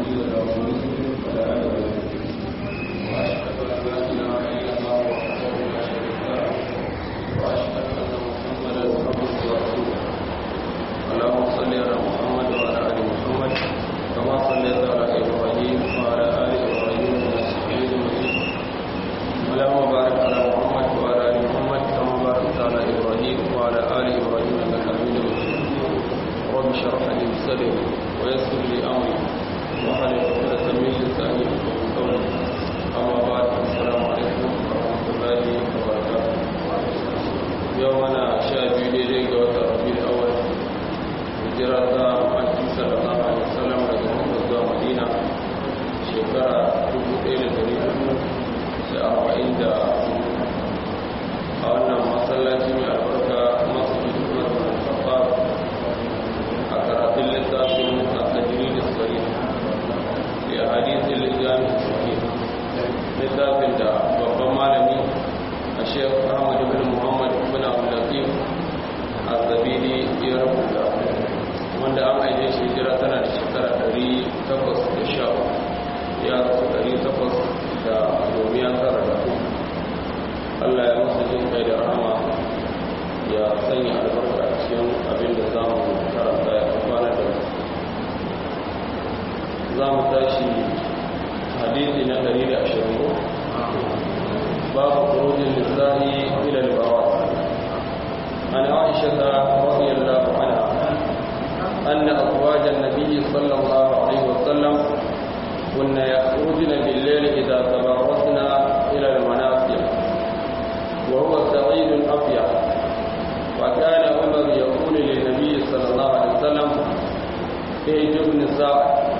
مضل له ومن يضلل فلا هادي له واشهد ان لا اله الا الله وحده لا شريك له واشهد ان محمدا عبده ورسوله اللهم صل على محمد وعلى ال محمد كما صليت على ابراهيم وعلى ال ابراهيم انك حميد مجيد اللهم بارك على محمد وعلى ال محمد كما باركت على ابراهيم وعلى ال ابراهيم انك حميد مجيد رب اشرح لي صدري ويسر لي امري واحلل عقدة من لساني يفقهوا قولي اما بعد السلام عليكم ورحمه الله وبركاته يومنا شاهد ليلة قوة ربيع الاول hijira ta maki sallallahu alaihi wasallam daga Makka zuwa Madina shekara 1440 da a wannan masallaci mai albarka masu hikimar al-Khattab a karatun littafin at-tajrid as-sahih fi hadith al-jami sahih littafin da babban malami a Sheikh Ahmad ibn Muhammad ibn Abdul Latif az-Zabidi ya rubuta wanda an aike shi hijira tana da shekara 810 ya rasu 800 da domin tara da Allah ya musu jin kai da rahama ya sanya albarka a cikin abin da za mu karanta ya kwana da za mu tashi hadithi na 120 babu kurujin lissahi ila al-bawa an aisha radiyallahu anha أن أزواج النبي صلى الله عليه وسلم كن يخرجن بالليل إذا تبرزن إلى المناصر وهو سعيد أبيض وكان عمر يقول للنبي صلى الله عليه وسلم اهجب نساء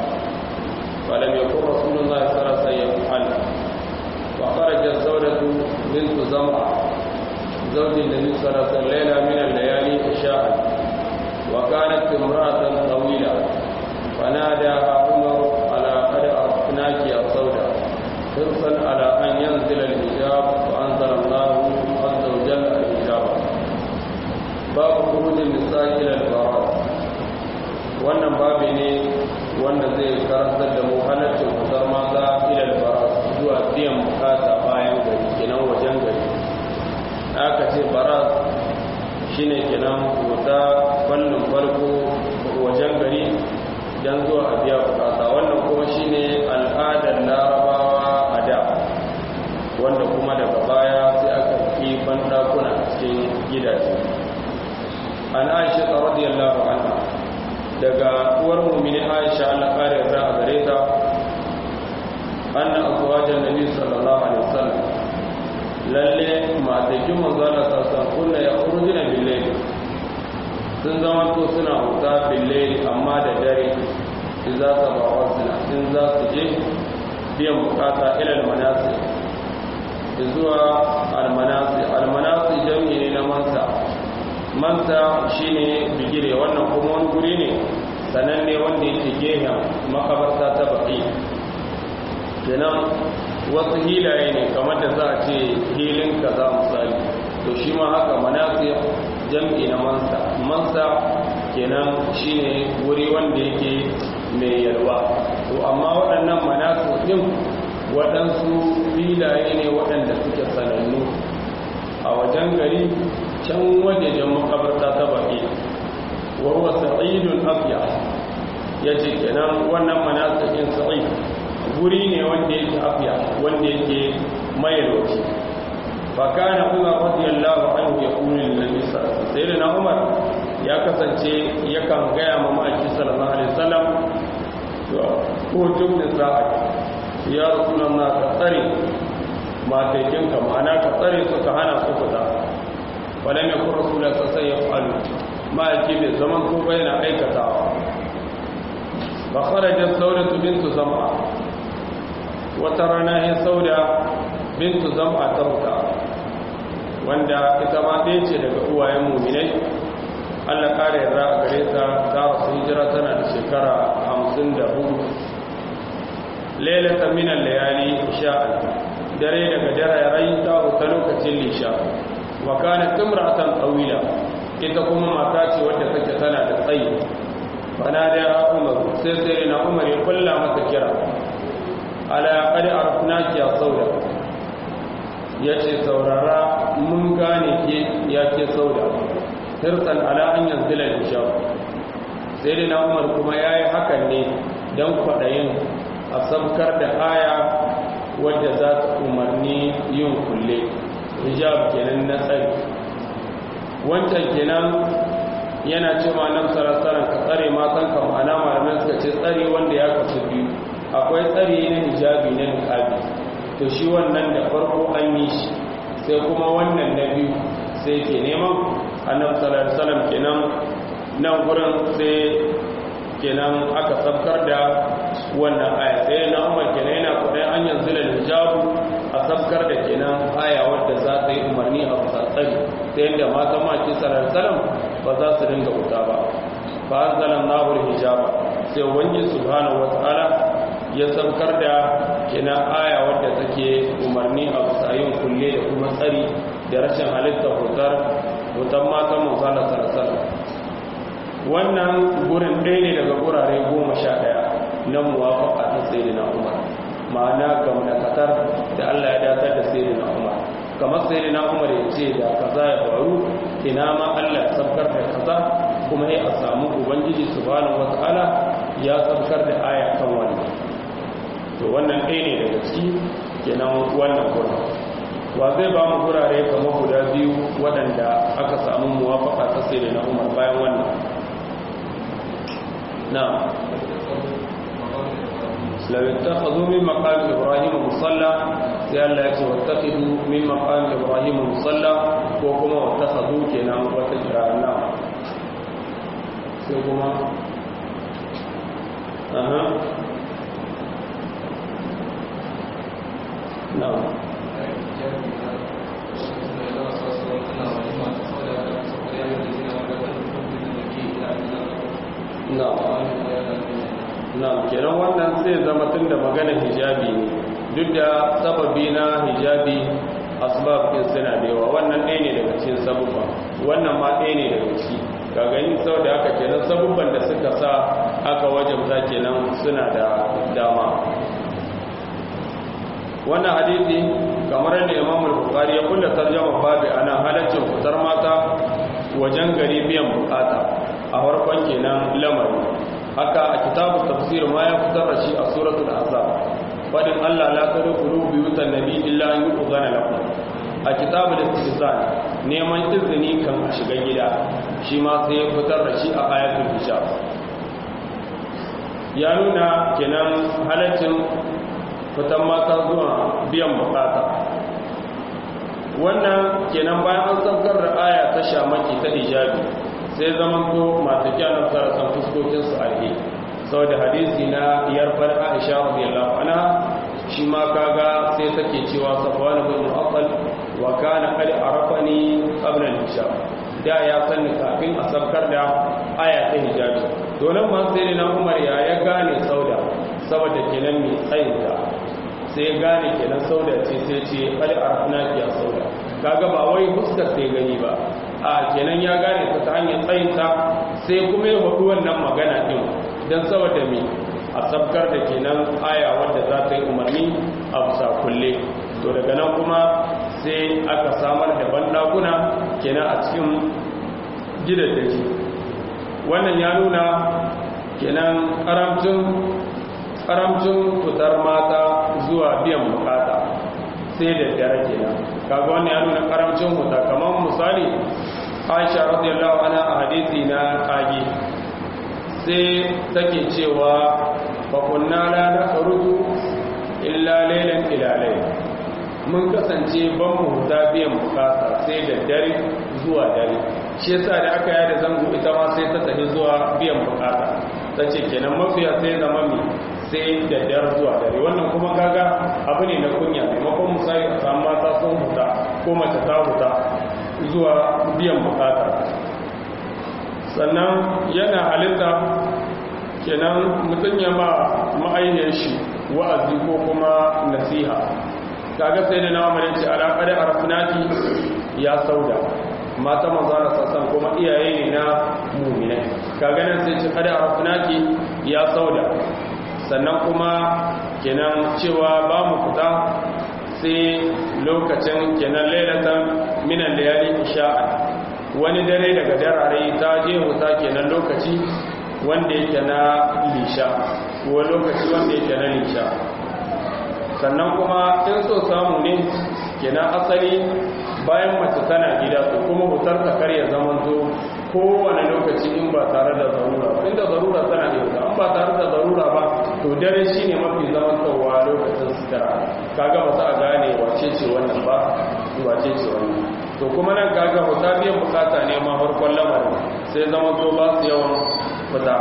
فلم يكن رسول الله صلى الله عليه وسلم يفعل وخرجت زوجة بنت زمعة زوج النبي صلى الله عليه وسلم ليلة من الليالي عشاء وكانت امرأة طويلة فناداها عمر على قد أرسناك يا سوداء حرصا على أن ينزل الحجاب فأنزل الله عز وجل الحجاب باب خروج النساء إلى البراء wannan babi ne wanda zai karantar da mu halaccin fitar mata ilal baras zuwa biyan bukata bayan gari kenan wajen gari aka ce baras shine kenan wuta fannin farko wajen gari don zuwa a biya bukata wannan kuma shine al'adar larabawa a da wanda kuma daga baya sai aka fi bandakuna cikin gidaje an aisha ta radiyallahu anha daga uwar mumini aisha Allah kare yarda a gare ta anna azwajan nabi sallallahu alaihi wasallam lalle matakin manzana sassan kunna ya urujina billahi sun zama to suna huta billahi amma da dare in za ta ba wasu in za su je biyan bukata ilal manasi zuwa almanasi almanasi jami'i ne na mansa mansa shine bigire wannan kuma wani guri ne sananne wanda yake gehen makabarta ta baki kenan wasu hilaye ne kamar da za a ce hilin kaza misali to shi ma haka manasi jam'i na mansa mansa kenan shine wuri wanda yake mai yalwa to amma waɗannan manasi din waɗansu filaye ne waɗanda suke sanannu a wajen gari can wajejen makabarta ta baƙi wa huwa sa'idun afiya yace kenan wannan manasikin sa'id guri ne wanda yake afiya wanda yake mayarwaci fakana umar radiyallahu anhu ya kuni lillahi sallallahu alaihi na umar ya kasance yakan gaya ma ma'aiki sallallahu alaihi wasallam ko jumnin sa'a ya rasulullah ka tsare matakin ka ma'ana ka tsare su ka hana su fita walam yakun rasulullah sallallahu alaihi wasallam ma'aiki bai zaman ko bayyana aikatawa fa kharajat sawdatu bintu zam'a wata rana ya sauda bintu zama ta huta wanda ita ma ɗaya ce daga uwayen muminai allah ƙara yarda a gare ta ta rasu hijira tana da shekara hamsin da hudu lailata minan layali sha'an dare daga dare rai ta huta lokacin lisha wa kana timratan tsawila ita kuma mata ce wadda take tana da tsayi bana da umar sai sai na umar ya kulla masa kira ala qad arafnaki ya sauda yace saurara mun gane ke ya ke sauda tirsan ala an yanzila hijab sai na umar kuma yayi hakan ne dan kwadayin a sabkar da aya wadda za ta umarni yin kulle hijab kenan na tsari wancan kenan yana cewa nan sarasaran ka tsare matan ka ma'ana malamai suka ce tsare wanda ya kasu biyu akwai tsare na hijabi na niqabi to shi wannan da farko an yi shi sai kuma wannan na biyu sai ke neman annabi sallallahu alaihi wasallam kenan nan gurin sai kenan aka sabkar da wannan aya sai na umar kenan yana kudai an yanzu da hijabu a sabkar da kenan aya wadda za ta yi umarni a tsatsari ta yadda matan maki salam ba za su dinga wuta ba ba an zanen nahur hijaba sai wani subhanahu wa ta'ala ya sabkar da kenan aya wadda take umarni a tsayin kulle da kuma tsari da rashin halittar hutar hutar matan musala salasala wannan gurin ɗaya ne daga gurare goma sha ɗaya na muwafaka ta sai na umar ma'ana ga munakatar da allah ya datar da sai na umar kamar sai na umar ya ce da kaza ya faru ina ma allah ya sabkar da kaza kuma ya samu ubangiji subhanahu wata'ala ya sabkar da aya kan wannan to wannan ɗaya ne daga ciki kenan wannan gurin wa zai ba mu gurare kamar guda biyu waɗanda aka samu muwafaka ta sai na umar bayan wannan نعم لو اتخذوا من مقام إبراهيم مصلى سيال لا يكسوا واتخذوا من مقام إبراهيم مصلى وكما واتخذوا كنا وتجرى نعم سيكما أها نعم na'am kenan wannan zai zama tun da magana hijabi ne duk da sababi na hijabi asbab din suna da yawa wannan ɗaya ne daga cikin sabubba wannan ma ɗaya ne daga ciki ga gani sau da haka kenan sabubban da suka sa aka wajabta kenan suna da dama wannan hadisi kamar da imam al-bukhari ya kulla tarjama babu ana halaccin fitar mata wajen gari biyan bukata a farkon kenan lamarin haka a kitabun tafsir ma ya fitar da shi a suratul azab fadin Allah la tadkhulu buyutan nabi illa an yu'zana lakum a kitabul istizan neman izini kan a shiga gida shi ma sai ya fitar da shi a ayatul hijab ya nuna kenan halaccin fitan mata zuwa biyan bukata wannan kenan bayan an saukar da aya ta shamaki ta hijabi sai zaman to masu kyanar sarasan fuskokinsu alhe sau da hadisi na yarfar aisha radiyallahu anha shi ma kaga sai take cewa safwan bin mu'aqqal wa kana qad arafani qabla al-hijab da ya sanni kafin a sabkar da aya ta hijabi to nan ma sai na Umar ya ya gane sauda saboda kenan mai tsayinta sai gane kenan sauda ce sai ce qad arafna ki sauda kaga ba wai fuskar sai gani ba a kenan ya gane ta ta hanyar tsayinta sai kuma ya hudu wannan magana din don saboda mai a sabkar da kenan aya wadda za ta yi umarni a bisa kulle to daga nan kuma sai aka samar da bandakuna kenan a cikin gidajen wannan ya nuna kenan karamcin fitar mata zuwa biyan bukata sai da dare kenan kaga wannan ya nuna karamcin huta kamar misali aisha radiyallahu anha a hadisi na kage sai take cewa fa kunna la nakhruju illa laylan ila layl mun kasance ban mu huta biyan bukata sai da dare zuwa dare shi yasa da aka yada zango ita ma sai ta tafi zuwa biyan bukata tace kenan mafiya sai zama mi sai da dare zuwa dare wannan kuma kaga abu ne na kunya maimakon misali a samu mata sun huta ko mace ta huta zuwa biyan bukata sannan yana halitta kenan mutum ya ma ma'ayyar shi wa'azi ko kuma nasiha kaga sai da nawa mai ce alaƙar arfinaki ya sauda mata manzana sassan kuma iyaye ne na muminai kaga nan sai ci kada arafnaki ya sauda sannan kuma kenan cewa ba mu fita sai lokacin kenan lailatan minan layali isha'a wani dare daga darare ta je wuta kenan lokaci wanda yake na lisha ko lokaci wanda yake na lisha sannan kuma in so samu ne kenan asali bayan mace tana gida to kuma hutar ta karya zaman zo kowane lokaci in ba tare da zarura ba inda zarura tana da wuta in ba tare da zarura ba to dare shi ne mafi zaman tsawa lokacin sutura kaga ba za a gane wace ce wannan ba wace ce wannan to kuma nan kaga huta biyan bukata ne ma farkon lamarin sai zaman to ba su yawan fita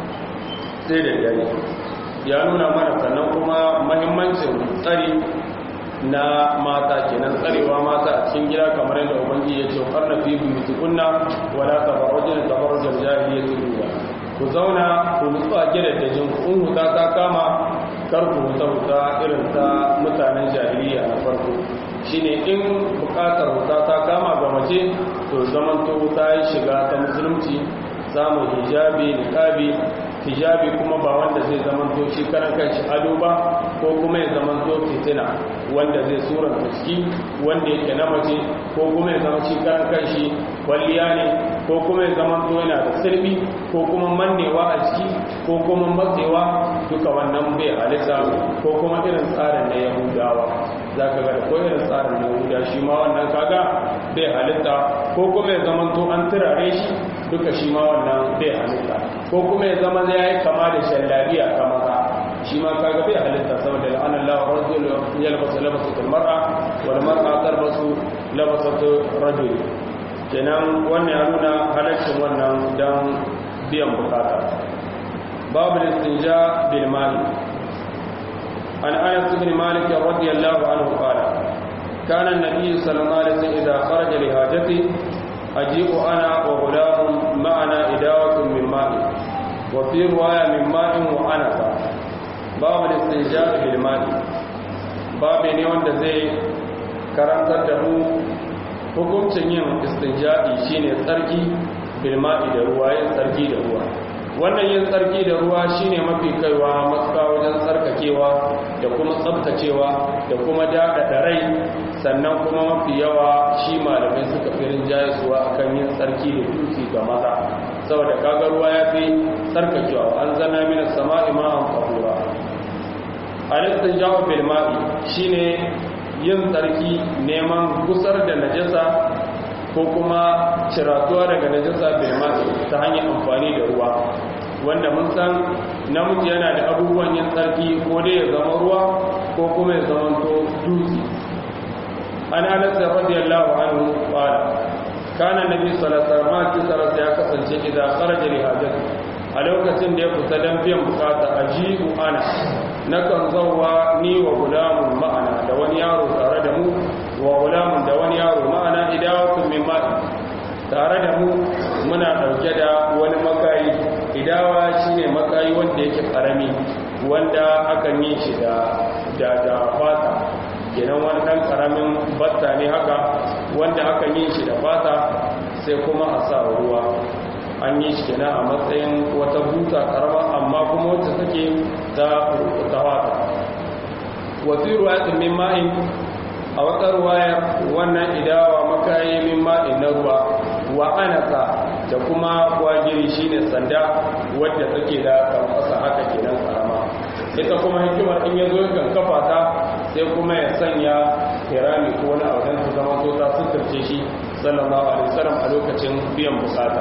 sai da dare ya nuna mana sannan kuma mahimmancin tsari na mata kenan tsarewa mata a cikin gida kamar yadda ubangi ya ce karna fi buyutukunna wala tabarrujuna tabarrujal jahiliyyati dunya ku zauna ku nutsu a gidan da jin kun huta ta kama kar ku huta huta irin ta mutanen jahiliya na farko shine in bukatar huta ta kama ga mace to zamanto ta yi shiga ta musulunci samun hijabi niqabi hijabi kuma ba wanda zai zamanto shi karan kanshi ado ba ko kuma ya zamanto fitina wanda zai suran ciki wanda yake na mace ko kuma ya zama shi karan kanshi kwalliya ne ko kuma ya zamanto yana da sirbi ko kuma mannewa a ciki ko kuma matsewa duka wannan bai halitta ko kuma irin tsarin na yahudawa za ka ga da ko irin tsarin na yahuda shi ma wannan kaga bai halitta ko kuma ya zamanto an turare shi duka shi ma wannan bai halitta ko kuma ya zama ya yi kama da shallabiya kama ka shi ma kaga bai halitta saboda la'anar lawa rajul yalbasu labasatul mar'a wal mar'a tarbasu labasatul rajul kenan wannan ya nuna halaccin wannan dan biyan bukata babu istinja bil mali an anas ibn malik radiyallahu anhu qala kana an-nabiy sallallahu alaihi wasallam idha kharaja li hajati أجيء أنا وغلام معنا إداوة من ماء وفي رواية من ماء وعنفة باب الاستنجاء بالماء باب ne wanda zai karantar da mu hukuncin yin istinja'i shine tsarki bilma'i da ruwa yin tsarki da ruwa wannan yin tsarki da ruwa shine mafi kaiwa matuka wajen tsarkakewa da kuma tsabtacewa da kuma daɗaɗa rai sannan kuma mafi yawa shi malamai suka fi rinjaye suwa akan yin tsarki da dutse ga maza saboda kaga ruwa ya fi tsarkakewa an zana mina sama'i ma'an fahura alistin jawo bilma'i shine yin tsarki neman gusar da najasa ko kuma ciratuwa daga najasa bilma'i ta hanyar amfani da ruwa wanda mun san namiji yana da abubuwan yin tsarki ko dai ya zama ruwa ko kuma ya zama to dutse an anas radiyallahu anhu qala kana nabi sallallahu alaihi wasallam ya kasance idan kharaja li hajati a lokacin da ya fita dan biyan bukata ajibu ana nakan zawwa ni wa gulamun ma'ana da wani yaro tare da mu wa gulamun da wani yaro ma'ana idawatun min ma'i tare da mu muna dauke da wani makayi idawa shine makayi wanda yake karami wanda akan yi shi da da da fata kenan wani dan karamin batta ne haka wanda akan yi shi da fata sai kuma a sa ruwa an yi shi kenan a matsayin wata buta karama amma kuma wacce take ta ta fata wa fi ruwayatin min ma'in a wata ruwaya wannan idawa makayi min ma'in na ruwa wa anasa da kuma kwagiri shine sanda wadda take da kamfasa haka kenan karama ita kuma hikimar in ya zo kan kafa ta sai kuma ya sanya kirami ko wani abu su zama to ta suturce shi sallallahu alaihi wasallam a lokacin biyan bukata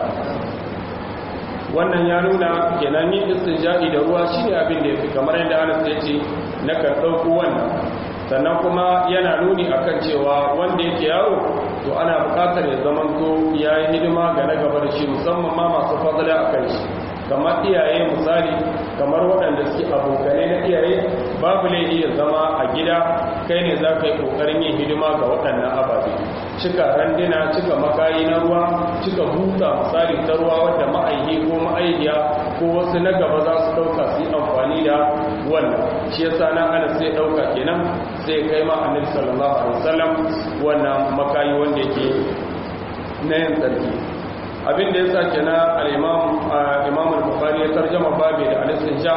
wannan ya nuna kenan yin istinja'i da ruwa shine abin da yafi kamar yadda Anas ya ce na kan dauko wannan sannan kuma yana nuni akan cewa wanda yake yaro to ana bukatar ya zamanto ya yi hidima ga na gaba da shi musamman ma masu fadala a kan shi kamar iyaye misali kamar waɗanda suke abokanai na iyaye babu laifi ya zama a gida kai ne za ka yi ƙoƙarin yin hidima ga waɗannan ababe cika randina cika makayi na ruwa cika buta misali ta ruwa wadda ma'aihi ko ma'aihiya ko wasu na gaba za su ɗauka su yi amfani da wannan shi yasa nan ana sai ɗauka kenan sai kai ma annabi sallallahu alaihi wasallam wannan makayi wanda yake na yin tsarki abin da ya sa kenan al-imam imam al-bukhari ya tarjama babu da al-istinja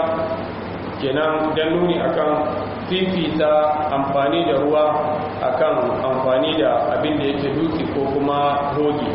kenan dan nuni akan fifita amfani da ruwa akan amfani da abin da yake duki ko kuma hoge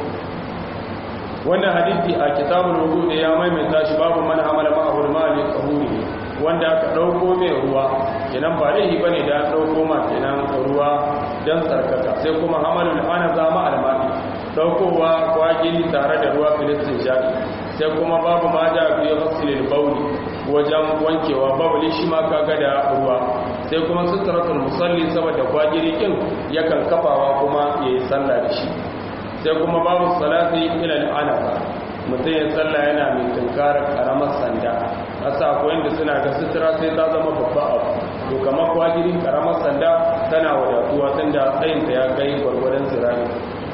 wannan hadisi a kitabul wudu da ya maimaita shi babu man amala ma'ahul mali qahuri wanda aka dauko mai ruwa kenan ba laifi bane da dauko ma kenan ruwa dan sarkaka sai kuma hamalul ana zama almani daukowa kwagili tare da ruwa filistin shaɗi sai kuma babu ma da fi ghasilil bauli wajen wankewa bauli shi ma kaga da ruwa sai kuma sutratul musalli saboda kwagiri kin yakan kafawa kuma yayi sallah da shi sai kuma babu salati ila al-anafa mutum ya sallah yana mai tunkara karamar sanda asa akwai inda suna ga sutura sai ta zama babba abu to kamar kwagiri karamar sanda tana wadatuwa tunda tsayinta ya kai gwargwadon zirani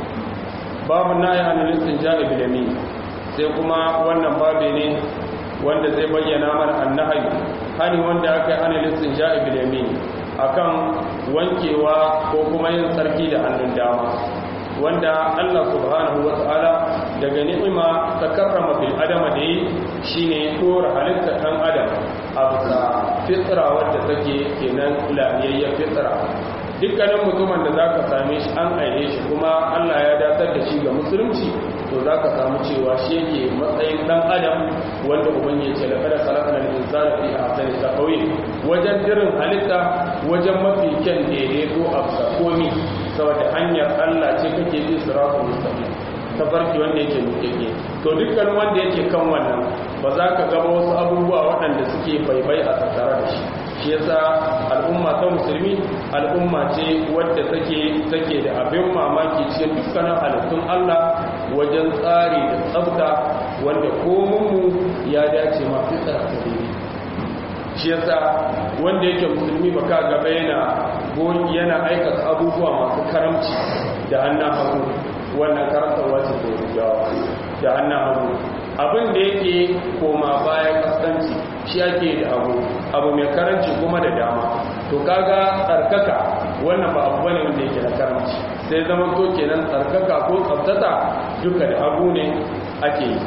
babu na yi hannun ja'i bilami sai kuma wannan babe ne wanda zai bayyana mana annahayi hani wanda aka yi hannun ja'i bilami akan wankewa ko kuma yin sarki da hannun dama wanda Allah subhanahu wa ta'ala daga ni'ima ta karrama bil adama da yi shine dora halitta ɗan adam a bisa fitra wadda take kenan lafiyayya fitra dukkanin mutumin da za ka same shi an aile shi kuma Allah ya datar da shi ga musulunci to za ka samu cewa shi yake matsayin dan adam wanda uban ya ce laƙada salakana da insana fi a sani ta kauye wajen dirin halitta wajen mafi kyan daidaito a bisa komi saboda hanyar Allah ce kake bi siratul mustaqim tafarki wanda yake mutake to dukkan wanda yake kan wannan ba za ka gaba wasu abubuwa waɗanda suke baibai a tattare da shi shi yasa al'umma ta musulmi al'umma ce wadda take take da abin mamaki cikin dukkanin halittun Allah wajen tsari da tsafta wanda komunmu ya dace ma fitsar ta daidai shi yasa wanda yake musulmi ba ka gaba yana yana aikata abubuwa masu karamci da hannun hagu wannan karantarwa ce ko gawa da hannun hagu abin da yake koma bayan kaskanci shi ake da abu abu mai karanci kuma da dama to kaga tsarkaka wannan ba abu bane wanda yake na karanci sai zama to kenan tsarkaka ko tsaftata duka da abu ne ake yi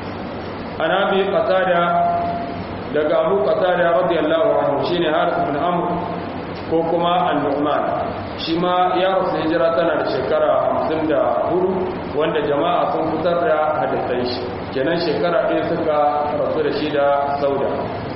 ana bi qatada daga abu qatada radiyallahu anhu shine harith ibn amr ko kuma an-nu'man shi ma ya rasu hijira tana da shekara 54 wanda jama'a sun fitar da hadisan shi kenan shekara ɗaya suka rasu da shi da sauda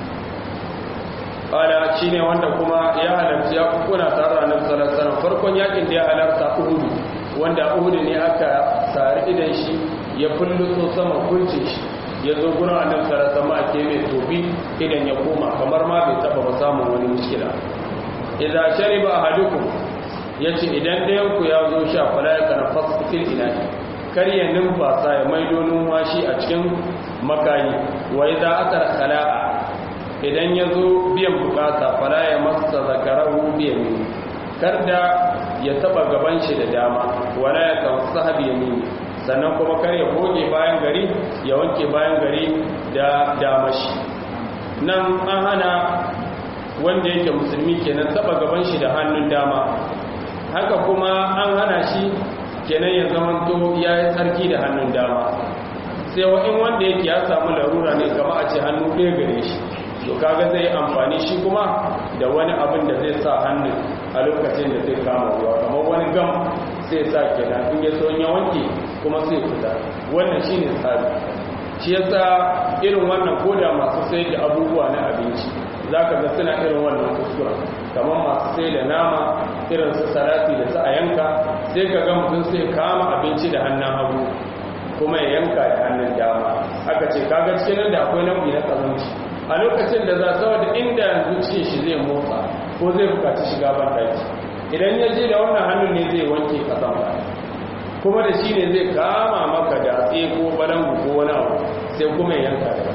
ƙada shi ne wanda kuma ya halarci ya kuna tare da annabi sallallahu alaihi farkon yakin da ya halarta uhudu wanda uhudu ne aka sari idan shi ya fulluto sama kunce shi ya zo gurin annabi sallallahu alaihi wasallam ake mai tobi idan ya koma kamar ma bai taba ba samun wani mushkila idza shariba ahadukum yace idan dayan ku ya zo sha fala ya kana fasfil ilahi kar ya numfasa ya maido numfashi a cikin makayi wa idza atar khala'a idan ya zo biyan bukata fala ya masa zakarahu biyan kar da ya taba gaban shi da dama wala ya tawassaha bi yamini sannan kuma kar ya goge bayan gari ya wanke bayan gari da damashi nan an hana wanda yake musulmi kenan taba gaban shi da hannun dama haka kuma an hana shi kenan ya zama to ya yi tsarki da hannun dama sai in wanda yake ya samu larura ne kama a ce hannu ɗaya gare shi to kaga zai amfani shi kuma da wani abin da zai sa hannun a lokacin da zai kama ruwa kamar wani gam sai sa kenan in ya so ya wanke kuma sai fita wannan shine tsari shi yasa irin wannan koda masu sai da abubuwa na abinci zaka ga suna irin wannan kuskura kamar masu sai da nama irin su salati da su a yanka sai ka ga mutum sai kama abinci da hannun hagu kuma ya yanka da hannun dama aka ce kaga cikin nan da akwai nau'i na kazanci a lokacin da za saboda inda yanzu cikin shi zai motsa ko zai bukaci shiga ban daki idan ya je da wannan hannun ne zai wanke kasan ba kuma da shi ne zai kama maka da ko balangu ko wani abu sai kuma ya yanka da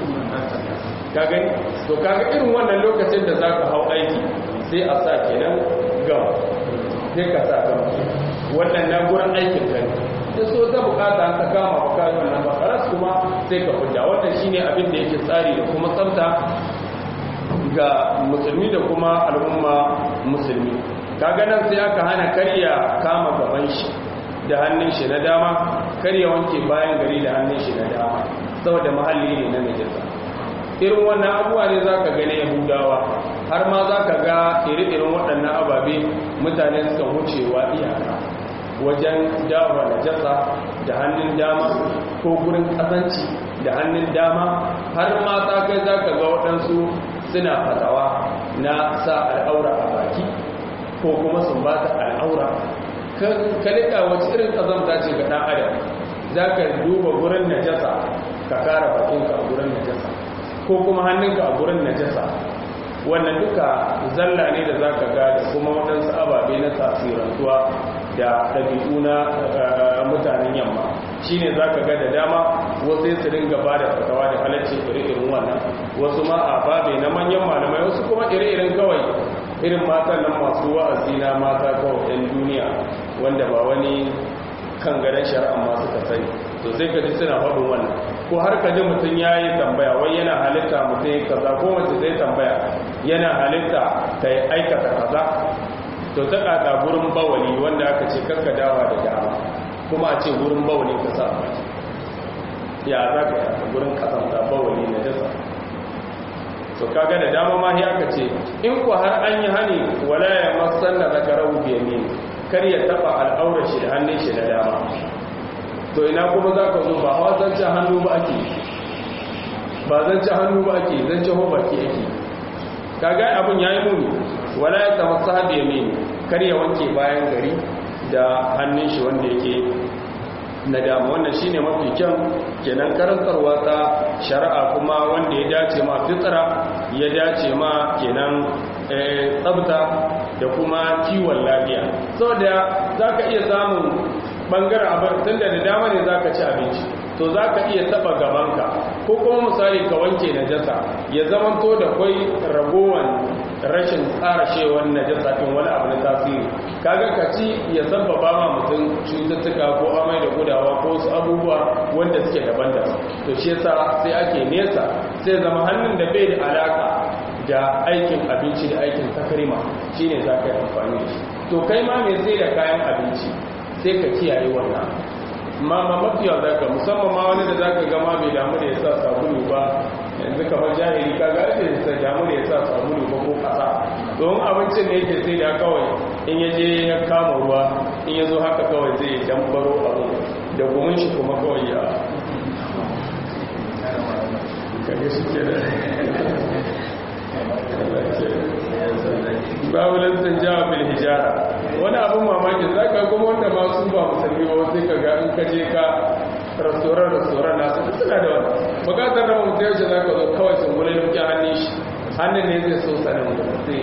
ka gani to kaga irin wannan lokacin da zaka hau aiki sai a sa kenan gam sai ka sa gam wannan na gurin aikin ka ne sai so ta bukata an ka kama baka wannan ba karas kuma sai ka fita wannan shine abin da yake tsari da kuma tsafta ga musulmi da kuma al'umma musulmi kaga nan sai aka hana karya kama gaban shi da hannun shi na dama kar ya wanke bayan gari da hannun shi na dama saboda mahalli ne na najasa irin wannan abubuwa ne za ka gani yahudawa har ma za ka ga iri-irin waɗannan ababe mutane suka wucewa iyaka wajen dawa najasa da hannun dama ko gurin ƙazanci da hannun dama har ma ta kai za ka ga waɗansu suna fatawa na sa al'aura a baki ko kuma sun ba ta al'aura ka liƙa wacce irin ƙazamta ce ga ɗan adam za ka duba gurin najasa ka kara bakinka a gurin najasa ko kuma hannunka a gurin najasa wannan duka zalla ne da za ka ga da kuma waɗansu ababe na tasirantuwa da ɗabi'u na mutanen yamma shi ne za ka ga da dama wasu su dinga ba da fatawa da halarci iri-irin wannan wasu ma a babe na manyan malamai wasu kuma iri-irin kawai irin matan nan masu wa'azi na mata kawai 'yan duniya wanda ba wani kan gadon shari'a masu ka sani to sai ka ji suna faɗin wannan ko har ka ji mutum ya yi tambaya wai yana halitta mutum ya kaza ko mace zai tambaya yana halitta ta yi aikata kaza to ta kaka gurin bawali wanda aka ce karka dawa da dama kuma a ce gurin bawali ka sa baki ya za ka yi gurin kasanta bawali na jasa to kaga da dama ma ya aka ce in ku har an yi hani wala ya masan da zaka rahu biyamin kar ya taba al'aurar shi da hannun shi na dama to ina kuma za ka zo ba hawa zance hannu ba ake ba zance hannu ba ake zance ho baki ake kaga abin ya yi muni wala ya tama sahabi ya mini kar ya wanke bayan gari da hannun shi wanda yake na dama wannan shine mafi kyan kenan karantarwa ta shari'a kuma wanda ya dace ma fitsara ya dace ma kenan tsabta da kuma kiwon lafiya saboda za ka iya samun bangaren abin tun da da dama ne za ka ci abinci to za ka iya taba gabanka ko kuma misali ka wanke najasa ya zama to da kwai ragowar rashin tsarashewar najasa ɗin wani abu na tasiri kaga ka ci ya sabbaba ma mutum cututtuka ko amai da gudawa ko su abubuwa wanda suke daban-daban to shi yasa sai ake nesa sai zama hannun da bai da alaka da aikin abinci da aikin takarima shine za ka yi amfani da shi to kai ma mai sai da kayan abinci sai ka kiyaye wannan ma ma mafiya za ka musamman ma wani da za ka gama bai damu da ya sa sabulu ba yanzu kamar jahili ka ga ake sa damu da ya sa sabulu ba ko kasa domin abincin da yake sai da kawai in ya je ya kama ruwa in ya zo haka kawai zai dambaro abu da gumin shi kuma kawai ya kage shi ke da babu lantan jawa bil hijara wani abin mamaki za ka kuma wanda ma su ba musulmi ba sai ka ga in ka je ka restoran restoran na su suna da wani bukatar da mutum yaushe za ka zo kawai sun gula yuki hannun shi hannun ne zai so sanin da sai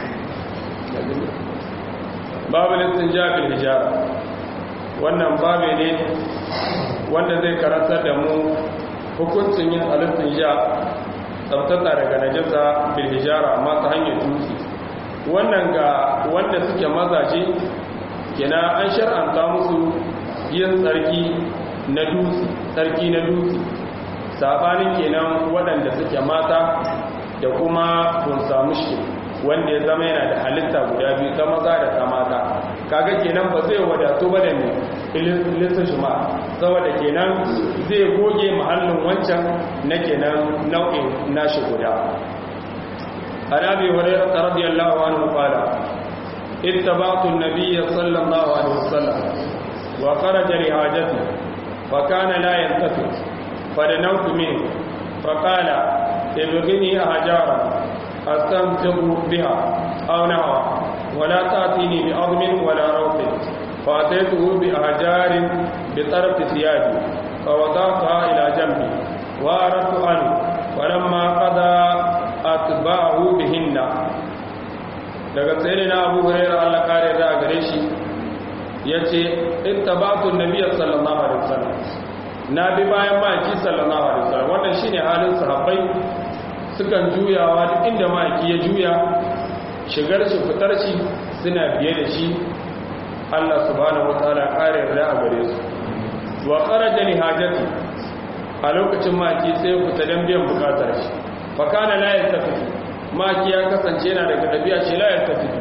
babu lantan jawa bil hijara wannan babu ne wanda zai karantar da mu hukuncin yin halittun ja tsabtata daga najasa bil hijara amma ta hanyar dutse wannan ga wanda suke mazaje kina an shar'anta musu yin tsarki na dutse tsarki na dutse sabanin kenan waɗanda suke mata da kuma kun samu shi wanda ya zama yana da halitta guda biyu ta maza da ta mata kaga kenan ba zai wadatu ba da ne ilisa shima saboda kenan zai goge mahallin wancan na kenan nau'in nashi guda عن ابي هريره رضي الله عنه قال اتبعت النبي صلى الله عليه وسلم وخرج لحاجته فكان لا يلتفت فدنوت منه فقال ابغني احجارا استمتع بها او نحوها ولا تاتيني بعظم ولا روث فاتيته باحجار بطرف ثيابي فوضعتها الى جنبي واردت عنه ولما قضى atba'u bihinna daga tsere na Abu Hurairah Allah kare da gare shi yace ittaba'tu an-nabiy sallallahu alaihi wasallam na bi bayan maki sallallahu alaihi wasallam wannan shine halin sahabbai sukan juyawa duk inda maki ya juya shigar shi fitar shi suna biye da shi Allah subhanahu wataala kare da gare su wa kharaja li hajati a lokacin maki sai fita dan biyan bukatar shi fakana la yaltafitu maki ya kasance yana daga dabi'a ce la yaltafitu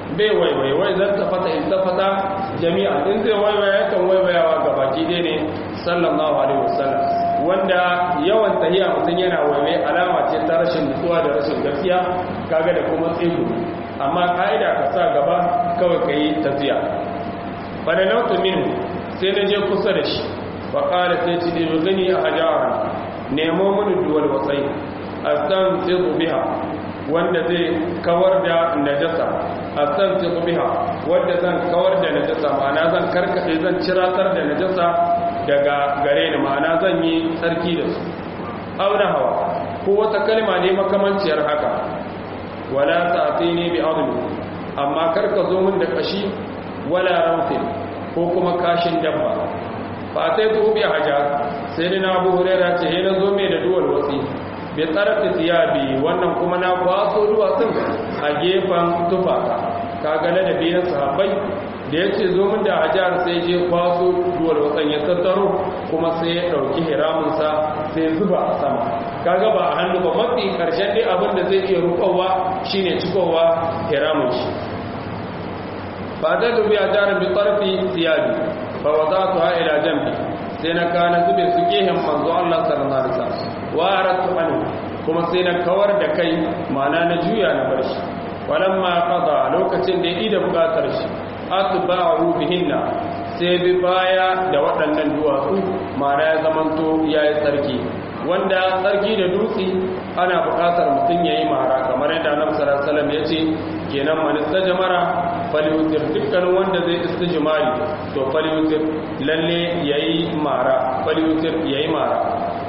bai waiwai wai zan tafata in tafata jami'a in zai waiwaya yakan waiwayawa ga baki dai ne sallallahu alaihi wasallam wanda yawan tahiya mutum yana waiwai alama ce ta rashin nutsuwa da rashin gaskiya kaga da kuma tsibu amma ka'ida ka sa gaba kawai ka yi tafiya bada nautu min sai na je kusa da shi fa qala sai ci da gani a hajara nemo mini duwal wasai astan tsibu biha wanda zai kawar da najasa astan tsibu biha wanda zan kawar da najasa ma'ana zan karkade zan ciratar da najasa daga gare ni ma'ana zan yi tsarki da su auna hawa ko wata kalma ne makamanciyar haka wala ta'tini bi adli amma karka zo min da kashi wala rawfin ko kuma kashin dabba fa sai to bi haja sai ni na Abu Hurairah ce he na zo mai da duwal wasi bi tsarafi tiyabi wannan kuma na kwaso duwatsun a gefen tufa kaga da biyan sahabbai da ya ce zo min da hajar sai je kwaso duwal watsan ya tattaro kuma sai ya ɗauki hiramunsa sai zuba a sama kaga ba a hannu ba mafi ƙarshen dai abin da zai iya rukowa shine cikowa hiramun shi ba da dubi a jarin bi ƙarfi siyabi ba wa za su ha'ila jambi sai na kana zube su gehen manzo Allah sallallahu alaihi wasallam wa aratu anhu kuma sai na kawar da kai ma'ana na juya na bar shi walamma qada lokacin da ya ida bukatar shi atba'u bihinna sai bi baya da waɗannan duwatsu ma'ana ya zamanto yayi tsarki wanda tsarki da dutse ana buƙatar mutum yayi mara kamar yadda Annabi sallallahu alaihi wasallam yace kenan man istajmara falyutir dukkan wanda zai istijmari to falyutir lalle yayi mara falyutir yayi mara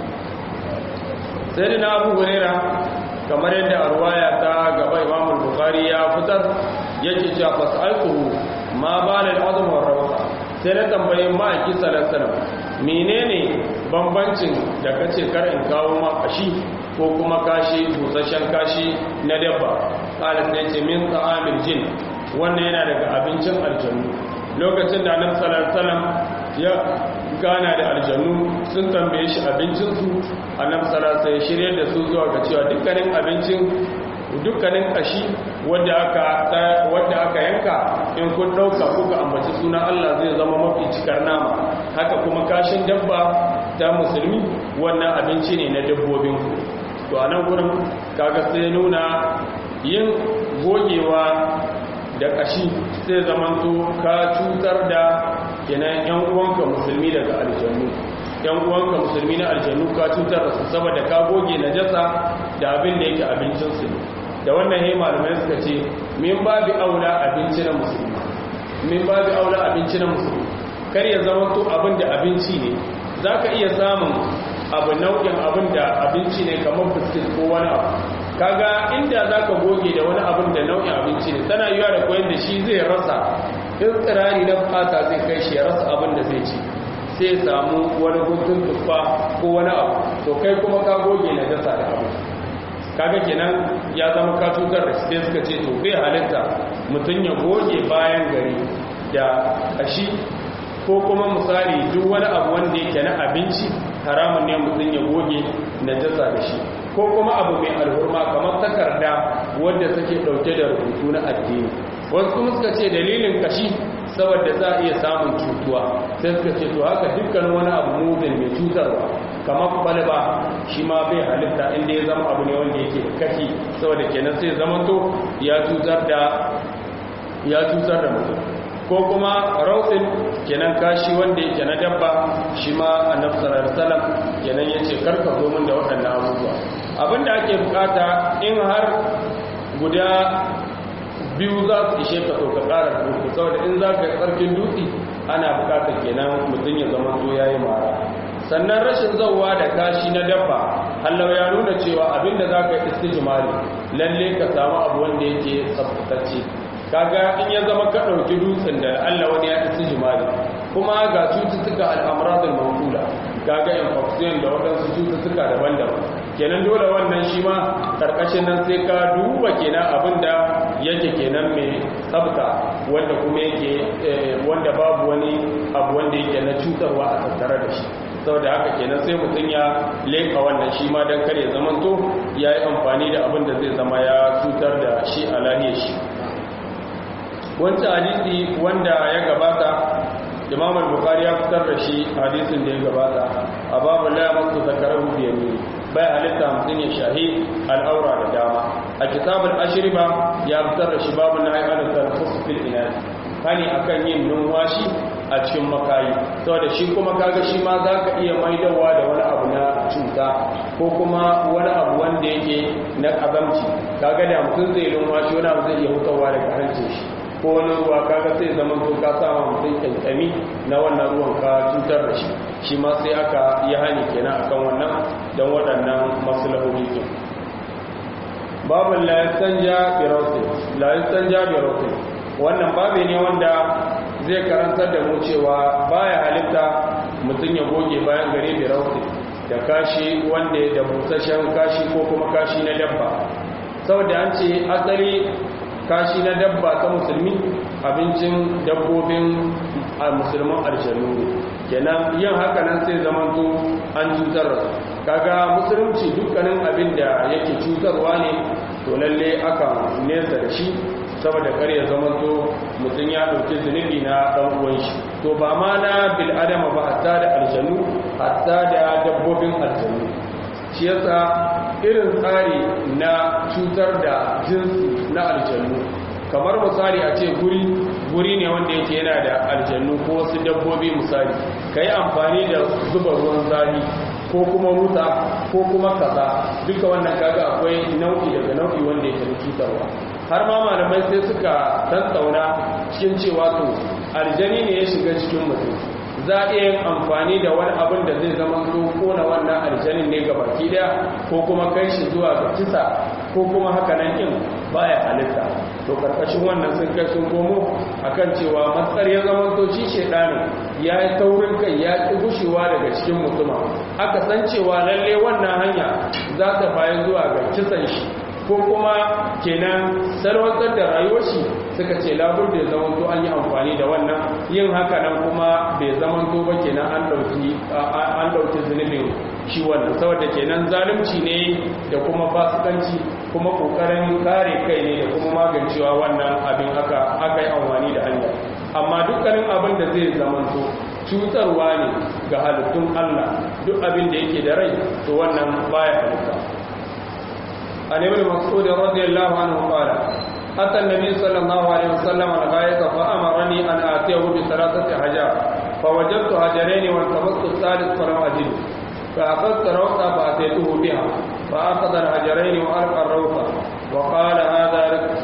sai na Abu Hurairah kamar yadda a ruwaya ta gaba Imam Bukhari ya fitar yake cewa fasaltuhu ma bala al'azm wa rawsa sai na tambaye ma'aiki sallallahu alaihi menene bambancin da kace kar in kawo ma kashi ko kuma kashi busasshen kashi na dabba kala sai ce min ta'amil jin wannan yana daga abincin aljannu lokacin da annabi sallallahu alaihi wasallam ya gana da aljannu sun tambaye shi abincin su annabi sallallahu alaihi wasallam shirye da su zuwa ga cewa dukkanin abincin dukkanin kashi wadda aka wadda aka yanka in kun dauka kuka ambaci suna Allah zai zama mafi cikar nama haka kuma kashin dabba ta musulmi wannan abinci ne na dabbobin ku to anan gurin kaga sai nuna yin gogewa da kashi sai zamanto ka cutar da kenan yan uwanka musulmi daga aljannu yan uwanka musulmi na aljannu ka cutar da su saboda ka goge najasa da abin da yake abincin su ne da wannan yayi malamai suka ce min babu aula abinci na musulmi min babu aula abinci na musulmi kar ya zama to abin da abinci ne zaka iya samun abu nau'in abin da abinci ne kamar biskit ko wani abu kaga inda zaka goge da wani abin da nau'in abinci ne tana yiwa da koyon da shi zai rasa in tsirari na bukata zai kai shi ya rasa abin da zai ci sai samu wani guntun tuffa ko wani abu to kai kuma ka goge na jasa da abu kaga kenan ya zama ka cutar da sai suka ce to bai halitta mutum ya goge bayan gari da kashi ko kuma misali duk wani abu wanda yake na abinci haramun ne mutum ya goge na jasa da shi ko kuma abu mai alhurma kamar takarda wadda take dauke da rubutu na addini wasu kuma suka ce dalilin kashi saboda za a iya samun cutuwa sai suka ce to haka dukkan wani abu muzin mai cutarwa kamar kwalba shi ma bai halitta inda ya zama abu ne wanda yake da kashi saboda kenan sai zama to ya cutar da ya cutar da mutum ko kuma rautsin kenan kashi wanda yake na dabba shi ma annabi sallallahu alaihi wasallam kenan yace karka zo min da waɗannan abubuwa abinda ake bukata in har guda biyu za su ishe ka to ka ƙara dutse saboda in za ka yi tsarkin dutse ana bukatar kenan mutum ya zama to ya yi mara sannan rashin zauwa da kashi na dabba hallau ya nuna cewa abinda za ka yi istijimari lalle ka samu abu wanda yake tsabtatacce kaga in ya zama ka ɗauki dutsen da allah wani ya istijimari kuma ga cututtuka al'amuradul mawkula kaga infection da waɗansu cututtuka daban-daban kenan dole wannan shi ma ƙarƙashin nan sai ka duba kenan abinda yake kenan mai tsabta wanda kuma yake wanda babu wani abu wanda yake na cutarwa a tattare da shi saboda haka kenan sai mutum ya leka wannan shi ma don kare zamanto ya yi amfani da abin da zai zama ya cutar da shi a lahiyar shi wancan hadisi wanda ya gabata imam al-bukhari ya fitar da shi hadisin da ya gabata a babu la masu zakarahu bi yamini bai halitta mutum ya shahi al'aura da dama a kitabul ashriba ya fitar da shi babu na ayyukan tarfus fil inad hani akan yin numwashi a cikin makayi saboda shi kuma kaga shi ma zaka iya maidawa da wani abu na cuta ko kuma wani abu wanda yake na kazamci kaga da mutum zai numwashi wani abu zai iya hutawa daga hancin shi ko wani ruwa kaga sai zama to ka sama mutum kankami na wannan ruwan ka cutar da shi shi ma sai aka yi hani kenan akan wannan don waɗannan maslahohi ke babin la yastanja bi rawtin la yastanja bi rawtin wannan babe ne wanda zai karantar da mu cewa baya halitta mutum ya goge bayan gare bi rawtin da kashi wanda da busasshen kashi ko kuma kashi na dabba saboda an ce asali kashi na dabba ta musulmi abincin dabbobin musulman aljanu kenan yin haka nan sai zamanto an cutar kaga musulunci dukkanin abin da yake cutarwa ne to lalle aka nesa da shi saboda kar ya zamanto mutum ya ɗauki zunubi na ɗan uwan shi to ba ma na bil adama ba hatta da aljanu hatta da dabbobin aljanu shi yasa irin tsari na cutar da jinsi na aljannu kamar misali a ce guri guri ne wanda yake yana da aljannu ko wasu dabbobi misali ka yi amfani da zuba ruwan zafi ko kuma wuta ko kuma kaza duka wannan kaga akwai nau'i daga nau'i wanda yake cutarwa har ma malamai sai suka tattauna cikin cewa to aljani ne ya shiga cikin mutum za a iya amfani da wani abin da zai zama zo kona wannan aljanin ne ga baki daya ko kuma kai shi zuwa ga kisa ko kuma haka nan in baya halitta to karkashin wannan sun kai sun komo akan cewa matsar ya zama to shi shedanin ya yi taurin kai ya ki gushewa daga cikin mutuma aka san cewa lalle wannan hanya za ta bayan zuwa ga kisan shi ko kuma kenan salwantar da rayuwar shi suka ce labur da zaman to an yi amfani da wannan yin haka nan kuma bai zaman to ba kenan an dauki an dauki zunubin shi wannan saboda kenan zalunci ne da kuma fasikanci kuma kokarin kare kai ne da kuma magancewa wannan abin haka aka yi amfani da hanya amma dukkanin abin da zai zaman to cutarwa ne ga halittun Allah duk abin da yake da rai to wannan baya halitta عن ابن مسعود رضي الله عنه قال أتى النبي صلى الله عليه وسلم الغاية فأمرني أن آتيه بثلاثة حجار فوجدت حجرين والتمست الثالث فلم أجده فأخذت روثة فأتيته بها فأخذ الحجرين وألقى الروثة وقال هذا ركس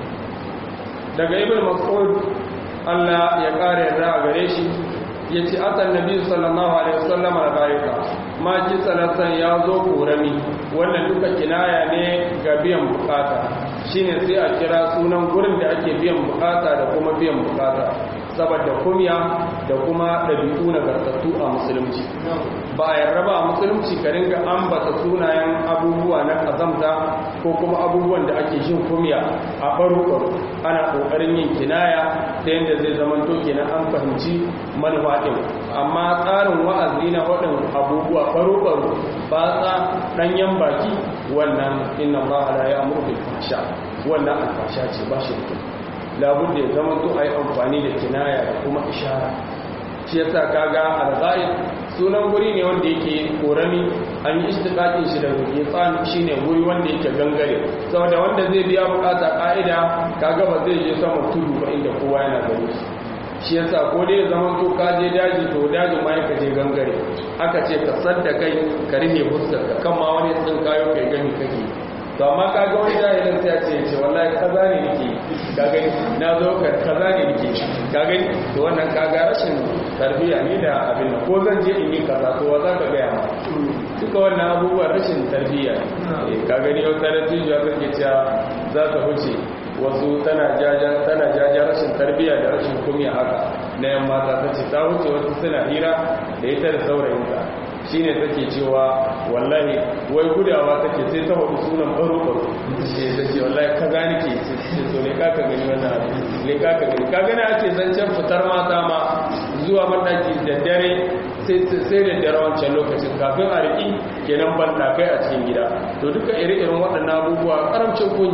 daga ibn mas'ud Allah ya kare yarda a gare shi yace atan nabi sallallahu alaihi wasallam al-ghaika ma ji salatan ya zo korami wannan duka kinaya ne ga biyan bukata shine sai a kira sunan gurin da ake biyan bukata da kuma biyan bukata saboda kumya da kuma ɗabi'u na gartattu a musulunci ba a yarda ba a musulunci ka ringa ambata sunayen abubuwa na kazamta ko kuma abubuwan da ake jin kumya a faru ana ƙoƙarin yin kinaya ta yadda zai zama to kenan an fahimci manufa ɗin amma tsarin wa'azi na waɗin abubuwa faru-faru ba tsa ɗanyen baki wannan inna ba ala ya amurka fasha wannan alfasha ce ba shi da labudda ya zama to a yi amfani da kinaya da kuma ishara shi yasa kaga al-ghaib sunan guri ne wanda yake korami an yi istiqaqin shi daga yatsan shine guri wanda yake gangare saboda wanda zai biya bukata ka'ida kaga ba zai je sama tudu ba inda kowa yana gani shi yasa ko dai zaman to ka je daji to daji ma ka je gangare aka ce ka sadda kai ka rike fuskar ka kan ma wani tsin kayo kai gani kake to amma kaga wani jahilin sai ya ce ce wallahi kaza ne nake ka gani na zo ka kaza ne nake ka gani to wannan kaga rashin tarbiyya ne da abin nan ko zan je in yi kaza to wa za ka gaya ma duka wannan abubuwan rashin tarbiyya ne ka gani wata da tijuwa kake cewa za ta wuce wasu tana jaja tana jaja rashin tarbiyya da rashin kumiya haka na yan mata ta ce ta wuce wasu suna hira da ita da saurayinta shine take cewa wallahi wai gudawa take sai ta hudu sunan baro baro ce ta ce wallahi ka gani ke ce so ne kaka gani wannan abu ne kaka gani ka gani ake zancen fitar mata ma zuwa mandaki da dare sai da dare wancan lokacin kafin a riƙi kenan ban kai a cikin gida to duka ire-iren waɗannan abubuwa karamcin kunya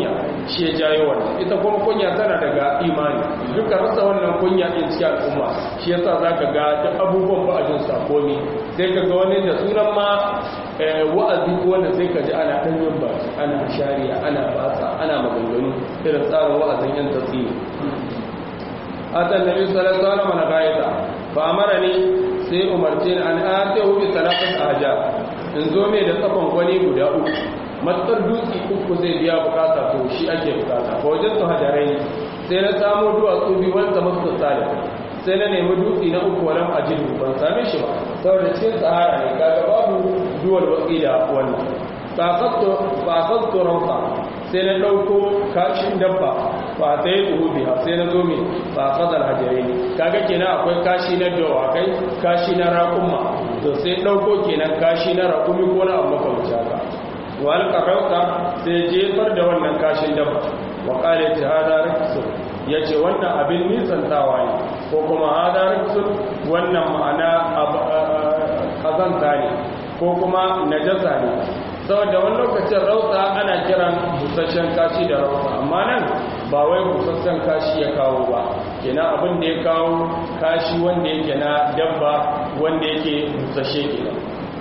shi ya jayo wannan ita kuma kunya tana daga imani duka rasa wannan kunya din cikin al'umma shi yasa zaka ga duk abubuwan ba a jin sakoni sai ka ga wani da sunan ma wa'azi ko wanda sai ka ji ana dan yin baki ana shari'a ana basa ana maganganu irin tsarin wa'azin yan tasiri atan nabi sallallahu alaihi wasallam na gaida fa amarani sai umarce ni an atihu bi salafat ahja in zo mai da tsafan gwani guda uku matsar dutse uku zai biya bukata to shi ake bukata ko wajen su hajarai sai na samu duwatsu biyu wanda masu salih sai na nemi dutse na uku walam ajidu ban same shi ba saboda cikin sahara ne kaga babu duwal watsi da wannan ba sakto rauka sai na ɗauko kashin dabba ba ta yi tuhu biya sai na zo mai ba fadar hajjare ne kaga kenan akwai kashi na dawakai kashi na raƙumma to sai ɗauko kenan kashi na raƙumi ko na abu makamci haka wa alƙarauka sai jefar da wannan kashin dabba wa ƙare ta hada rikisun ya ce wannan abin nisantawa ne ko kuma hada rikisun wannan ma'ana ƙazanta ne ko kuma najasa ne saboda wani lokacin rauta ana kiran busasshen kashi da rauta amma nan ba wai busasshen kashi ya kawo ba kenan abin da ya kawo kashi wanda yake na dabba wanda yake busasshe kenan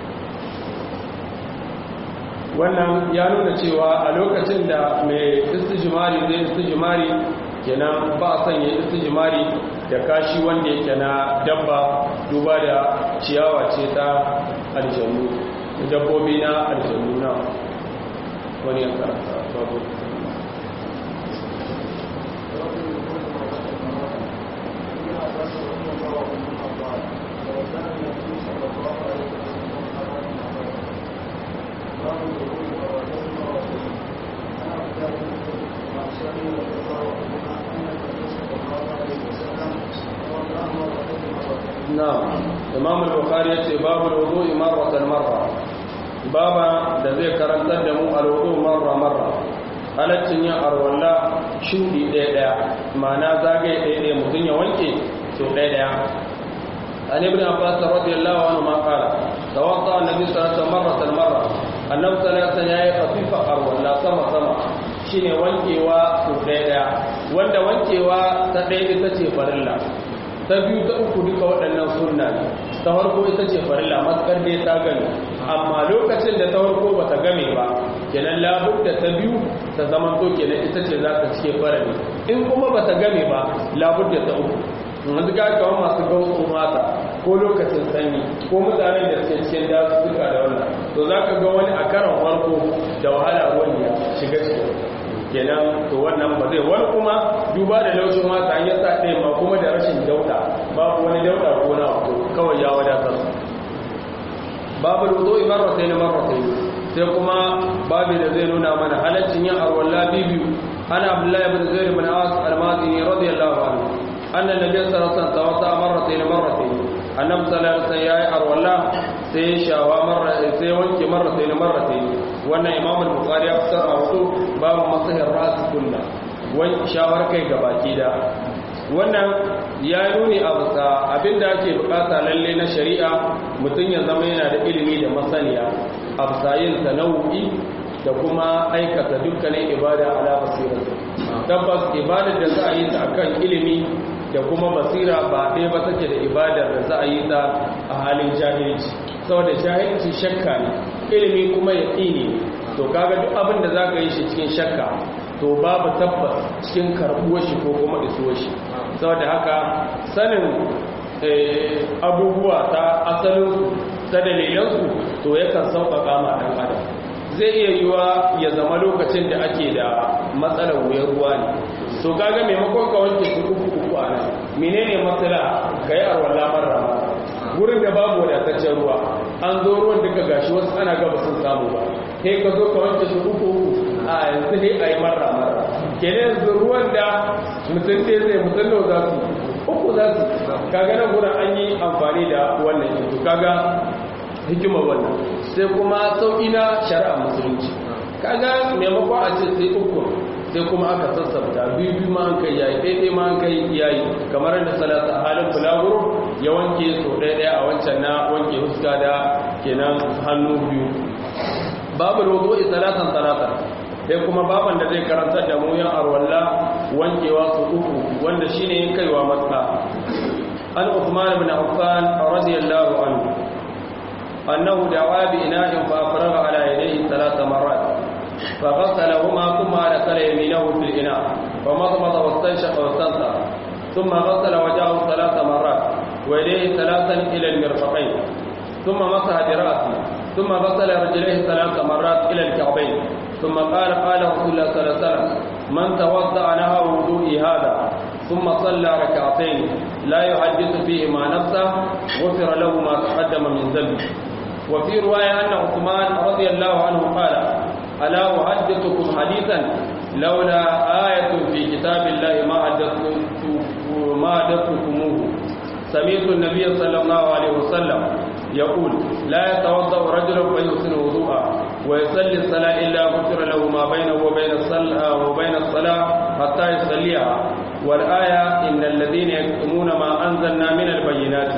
wannan ya nuna cewa a lokacin da mai istijimari zai istijimari kenan ba a sanya istijimari da kashi wanda yake na dabba duba da ciyawa ce ta aljanu dabbobi na aljanu na wani ya karanta babu نعم امام البخاري yace babu wudu'i marratan marra baba da zai karantar da mu alwudu marra marra halaccin yin arwalla shudi ɗaya ɗaya ma'ana zagaye ɗaya ɗaya mutum ya wanke so ɗaya ɗaya an ibn abbas radiyallahu anhu ma qala tawadda annabi sallallahu alaihi wasallam marratan marra annabi sallallahu alaihi wasallam yayi khafifa arwalla sama sama shine wankewa so ɗaya ɗaya wanda wankewa ta ɗaya ita ce farilla ta biyu ta uku duka waɗannan sunna ne ta farko ita ce farilla matsar dai ta gani amma lokacin da ta farko ba ta game ba kenan labudda ta biyu ta zama to kenan ita ce za ta cike farali in kuma ba ta game ba labudda ta uku yanzu ga kawo masu gautsun mata ko lokacin sanyi ko mutanen da suke cikin dasu duka da wannan to za ka ga wani a karan farko da wahala ruwan ya shiga cikin kenan to wannan ba zai wani kuma duba da laushin mata an yasa ɗaya ma kuma da rashin dauda babu wani dauda ko na wato kawai ya wadatar babu rudo marratai na marratai sai kuma babu da zai nuna mana halaccin yin arwalla bibiyu ana abdullahi ibn zaid ibn as al-madini radiyallahu anhu anna nabiy sallallahu alaihi wasallam tawassa marratai marratai annabi sallallahu alaihi wasallam yayi arwalla sai shawa marra sai wanke marratai marratai wannan imam al-bukhari ya fitar a wato babu masahir ras kullu wani shawar kai gabaki da wannan ya nuni a bisa abinda ake bukata lalle na shari'a mutum ya zama yana da ilimi da masaniya a bisa yin sana'o'i da kuma aikata dukkanin ibada ala basira tabbas ibadar da za a yi ta akan ilimi da kuma basira ba ɗaya ba take da ibadar da za a yi ta a halin jahilci saboda jahilci shakka ne ilimi kuma ya ne to kaga duk abin da za ka yi shi cikin shakka to babu tabbas cikin karɓuwar shi ko kuma isuwar shi saboda haka sanin abubuwa ta asalin ta dalilansu to yakan sauƙaƙa ma ɗan adam zai iya yiwa ya zama lokacin da ake da matsalar wuyar ruwa ne to kaga maimakon ka wanke su uku uku a nan menene matsala ka yi arwala marra wurin da babu wadataccen ruwa an zo ruwan duka gashi wasu ana gaba sun samu ba sai ka zo ka wanke su uku uku a yanzu sai a yi marra marra kenan yanzu ruwan da mutum ɗaya zai mutum da za su uku za su kaga nan gurin an yi amfani da wannan yanzu kaga hikimar wannan sai kuma sauƙi na shari'a musulunci kaga maimakon a ce sai uku sai kuma aka sassabta biyu biyu ma an kai yayi ɗaiɗai ma an kai yayi kamar da salata a halin bulaguro ya wanke so ɗaiɗaya a wancan na wanke huska da kenan hannu biyu babu rodo salatan salatan sai kuma baban da zai karanta da mu yan arwalla wankewa su uku wanda shine kaiwa matsa an Uthman ibn Affan radiyallahu anhu annahu da'a bi ina'in fa afraga ala yadayhi thalath marrat فغسلهما ثم أدخل يمينه في الإناء فمضمض واستنشق واستنثر ثم غسل وجهه ثلاث مرات ويديه ثلاثا إلى المرفقين ثم مسح برأسه ثم غسل رجليه ثلاث مرات إلى الكعبين ثم قال قال رسول الله صلى الله عليه وسلم من توضأ نهى وضوئي هذا ثم صلى ركعتين لا يحدث فيهما نفسه غفر له ما تقدم من ذنبه وفي رواية أن عثمان رضي الله عنه قال ألا أحدثكم حديثا لولا آية في كتاب الله ما ما حدثتكموه سمعت النبي صلى الله عليه وسلم يقول لا يتوضأ رجل فيحسن وضوءا ويصلي الصلاة إلا غفر له ما بينه وبين الصلاة وبين الصلاة حتى يصليها والآية إن الذين يكتمون ما أنزلنا من البينات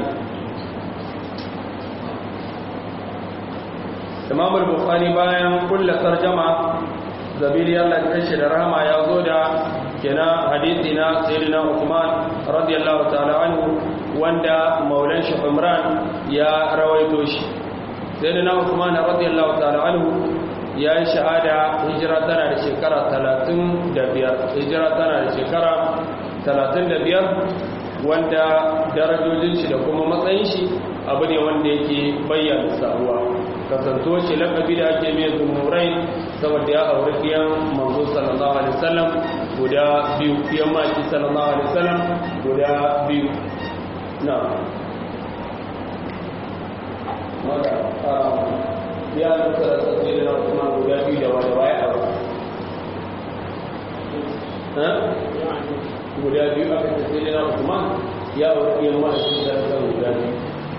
imam al-bukhari bayan kulla tarjama zabiri Allah ya da rahama ya zo da kenan hadisi na sayyidina Uthman radiyallahu ta'ala anhu wanda maulan shi Umran ya rawaito shi sayyidina Uthman radiyallahu ta'ala anhu ya yi shahada hijira tana da shekara 35 hijira tana da shekara 35 wanda darajojin shi da kuma matsayin shi abu ne wanda yake bayyana sabuwa kasanto shi lakabi da ake mai zumurai saboda ya aure fiyan manzo sallallahu alaihi wasallam guda biyu fiyan maki sallallahu alaihi wasallam guda biyu na maka ya nuka da sassi da kuma guda biyu da wada baya aure guda biyu aka tafi da na Usman ya aure fiyan maki sallallahu alaihi guda biyu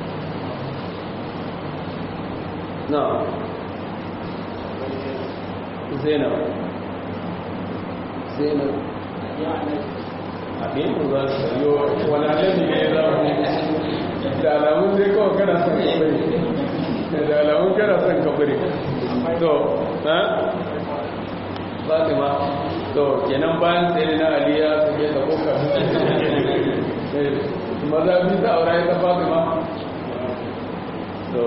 نعم زينب زينب abin da za su yi wani alaji ne za mu da alamun zai kawai kana son kabari da alamun kana son kabari to ha fatima to kenan bayan sai na aliya su ke da koka maza bi ta aura ta fatima to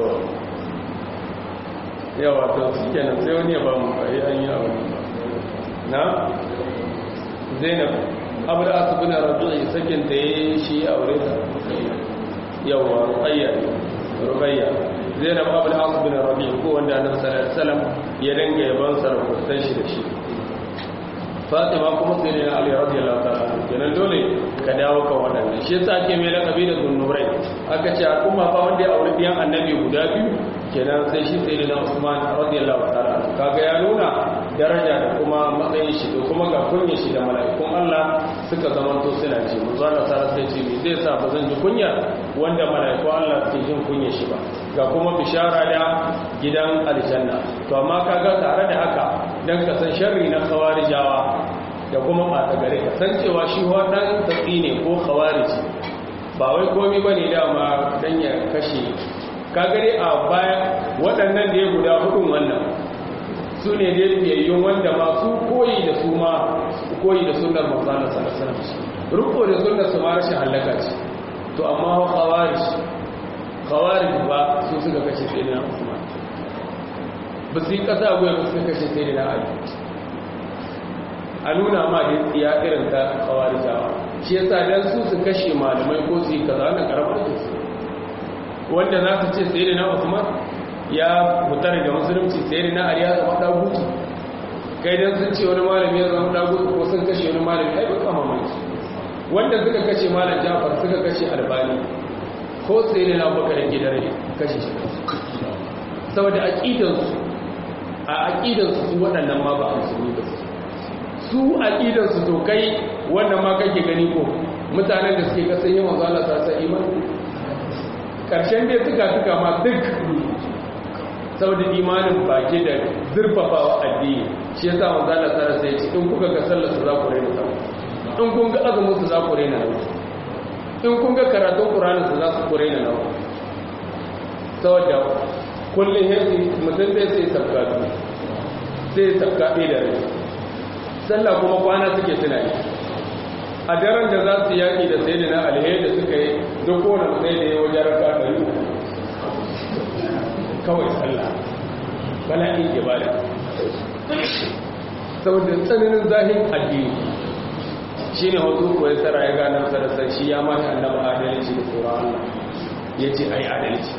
yawa to su kenan sai wani ya ba mu a yi an yi a wani na zainab abu da asu bina raju'i sakin ta yi shi a wuri ta yawa rukayya rukayya zainab abu da asu bina raju'i ko wanda annabi sallallahu alaihi wasallam ya dinga yaban sarkutan shi da shi fatima kuma sai ne ali radiyallahu ta'ala kenan dole ka dawo kan waɗannan shi yasa ake mai lakabi da zunnurai aka ce al'umma fa wanda ya aure biyan annabi guda biyu kenan sai shi sai da Usman radiyallahu ta'ala kaga ya nuna daraja da kuma matsayin shi da kuma ga kunya shi da mala'ikun Allah suka zamanto suna ce manzo Allah ta sai ce me zai sa ba zan ji kunya wanda mala'ikun Allah suke jin kunya shi ba ga kuma bishara da gidan aljanna to amma kaga tare da haka dan ka san sharri na khawarijawa da kuma ɓata gare ka san cewa shi waɗannan tafi ne ko khawariji ba wai komi ba ne dama dan ya kashe kagare a baya waɗannan da ya guda hudun wannan su ne da biyayyun wanda masu koyi da su ma koyi da sunnar manzana salasalam rukko da sunnar su ma rashin hallaka ce to amma khawarij khawarij ba su suka kashe sai na usman ba su yi ƙasa goya ba suka kashe sai na ali a nuna ma da tsiya irin ta kawarijawa shi yasa dan su su kashe malamai ko su yi kaza wannan karamar da su wanda za su ce sai na Usman ya fita daga musulunci sai na Ali ya zama dagutu kai dan sun ce wani malami ya zama dagutu ko sun kashe wani malami ai ba kama mai wanda suka kashe malam Jafar suka kashe Albani ko sai na Abubakar gidan kashe shi saboda aqidansu a aqidansu su waɗannan ma ba musulmi ba su aqidansu to kai wannan ma kake gani ko mutanen da suke kasan yawan zala ta sa imani karshen dai suka suka ma duk saboda imanin baki da zurfafawa addini shi yasa manzo Allah ta sai ce in kuka ga sallar su za ku raina ta in kun ga azumin su za ku raina na in kun ga karatun Qur'anin su za ku raina na saboda kullum yanzu mutum zai sai sabga sai sabga ɗaya da rai sallah kuma kwana suke suna yi a daren da za su yaƙi da sai da na alheri da suka yi duk kowane sai da ya wajen raka ɗari kawai sallah bala'in ibada saboda tsananin zahin addini shi ne wasu kuwa tsara ya gane sarasar shi ya mata annaba adalci da tsoron Allah ya ce a yi adalci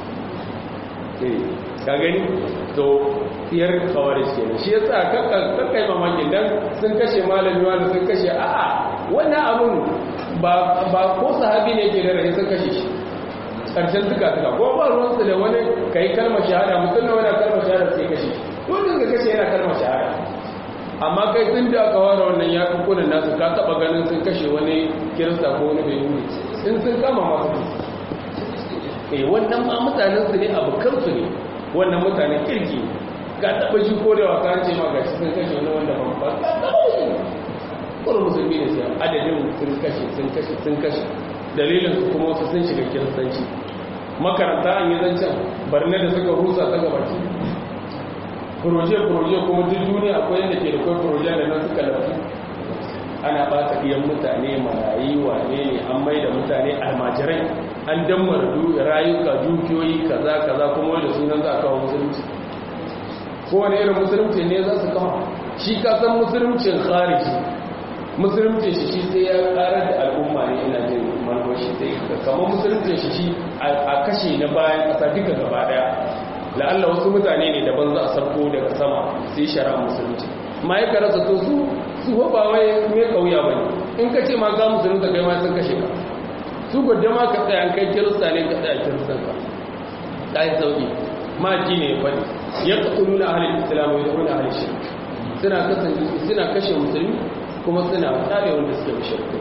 ka gani to tsiyar kawaris ke shi ya sa kakkai mamakin don sun kashe malami wanda sun kashe a'a wannan abin ba ko sahabi ne ke da rai sun kashe shi ƙarshen suka suka ko ba ruwansu da wani ka yi kalmar shahada mutum na wani kalmar shahada sai kashe wani ka kashe yana kalmar shahada amma kai tun da aka ware wannan ya kukunan nasu ka taɓa ganin sun kashe wani kirista ko wani bai wuri in sun kama masu eh wannan ma mutanen su ne abokan su ne wannan mutanen kirki ka taɓa shi ko da wasa ce ma gashi sun kashe wani wanda ba ba ka taɓa shi kuma musulmi ne sai adadin sun kashe sun kashe sun kashe dalilin su kuma wasu sun shiga kiristanci makaranta an yi zancen barne da suka rusa ta gabaki proje-proje kuma duk duniya akwai yadda ke da kwai proje da nan suka lafi ana ba ta iyan mutane marayi wane ne an mai da mutane almajirai an dammar rayuka dukiyoyi kaza kaza kuma wanda sunan za a kawo musulunci kowane irin musulunci ne za su kawo shi ka san musuluncin khariji musulunci shi shi sai ya karar da al'umma ne ina jin manufashi sai kamar musulunci shi shi a kashe na bayan kasa duka gaba daya la'alla wasu mutane ne daban za a sarko daga sama sai shari'a musulunci ma ya karasa to su su ba wai mai kauya ba ne in ka ce ma ga musulunta kai ma sun kashe ka su gudda ma ka tsaya kai kirista ne ka tsaya kiristan ka ta yi sauki ma ji ne ya faɗi ya ƙasuru na ahalin islam ya zaune ahalin shirk suna kasance suna kashe musulmi kuma suna tsare wanda suke shirku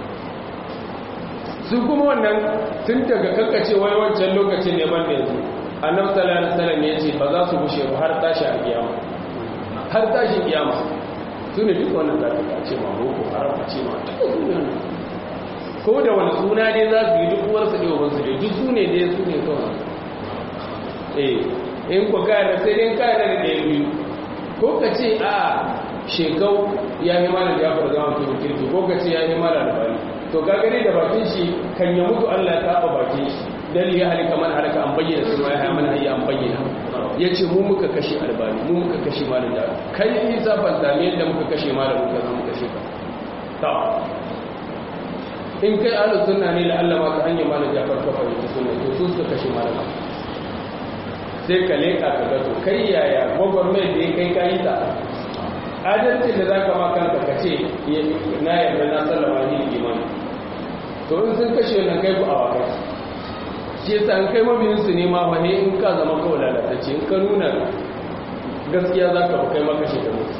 su kuma wannan tun daga kankace wai wancan lokacin ne ban da yanzu annabi sallallahu alaihi wasallam ya ce ba za su bushe ba har tashi a kiyama har tashi kiyama su ne duk wannan za ka ce ma boko haram a ce ma duk sunan ko da wani suna ne za su yi duk uwarsu ne ubansu ne duk su ne ne su ne kawai eh in ku kayar sai dai kayar da ɗaya biyu ko ka ce a shekau ya yi mana jafar zama mutum kirki ko ka ce ya yi mana albani to ka gani da bakin shi kan ya mutu allah ya taɓa bakin shi dan ya halika man halaka an bayyana sun ya mana hayya an bayyana yace mu muka kashe albani mu muka kashe malam da kai ni zafan da me yadda muka kashe malam muka zama kashe ka ta in kai ahlus sunna ne la Allah ma ka hanya malam Jafar ka fahimci sunna to su suka kashe malam sai ka leka ka ga to kai yaya gwagwarmai da ya kai kayi ta adalci da zaka ma kanka ka ce na yarda na sallama ni imani to in sun kashe nan kai ku a wakai shi yasa an kai mabiyinsu ne ma fa in ka zama kawai lalatacce in ka nuna gaskiya za ka kai makashe da musu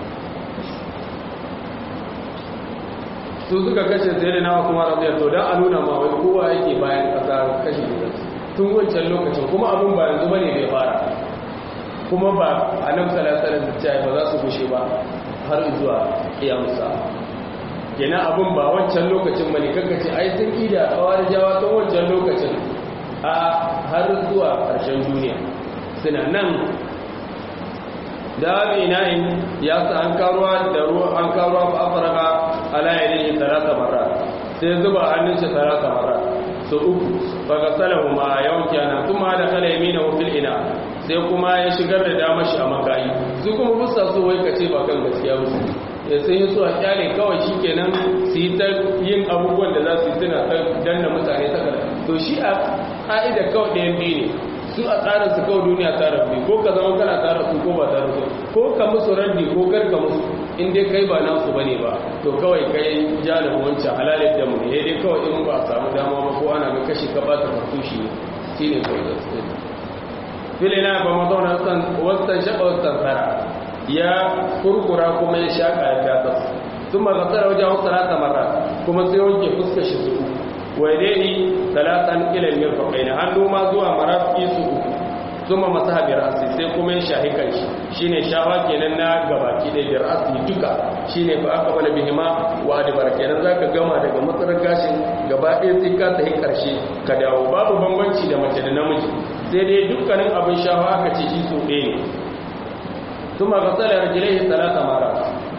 su suka kashe sai da nawa kuma rabiyar to don a nuna ma wai kowa yake bayan kasa kashe da tun wancan lokacin kuma abin ba yanzu bane bai fara kuma ba a nan salasalar da ba za su gushe ba har zuwa iyamusa kenan abin ba wancan lokacin bane kankace ai sun ida kawar jawa tun wancan lokacin a har zuwa ƙarshen duniya suna nan da abina'in ya sa an karuwa da ruwa an karuwa ba afirka ala yadda talata mara sai zuba hannun shi talata mara so uku baka salahu ma yawanki ana kuma da kala yamina fil ina sai kuma ya shigar da dama shi a makayi su kuma busa so wai kace ba kan gaskiya musu ya sai su a kyale kawai shi kenan su yi ta yin abubuwan da za su yi suna ta danna mutane ta kara to shi a ƙa'ida kawai ɗayan biyu ne su a tsarin su kawai duniya ta rabu ko ka zama kana tara su ko ba tara su ko ka musu raddi ko kar ka musu in dai kai ba nasu bane ba to kawai kai jalibin wancan halalin da mu ne dai kawai in ba a samu dama ba ko ana ga kashi ka bata fartushi ne shine kawai da su filina ba mazauna wasan shaɓa wasan tsara ya kurkura kuma ya shaƙa ya gasa sun magasar wajen wasu talata mara kuma sai wanke fuska shi su wai dai talatan ilil mirfaƙai na hannu ma zuwa marafi su uku sun ma masu habiyar asi sai kuma ya shahi kan shi shi ne shawa kenan na gabaki ɗaya biyar asi duka shi ne ba aka bala bihima wa adibar kenan za ka gama daga matsarar gashin gaba ɗaya sai ka tafi ƙarshe ka dawo babu bambanci da mace da namiji sai dai dukkanin abin shawa aka ce shi so ɗaya ne ثم غسل رجليه ثلاث مرات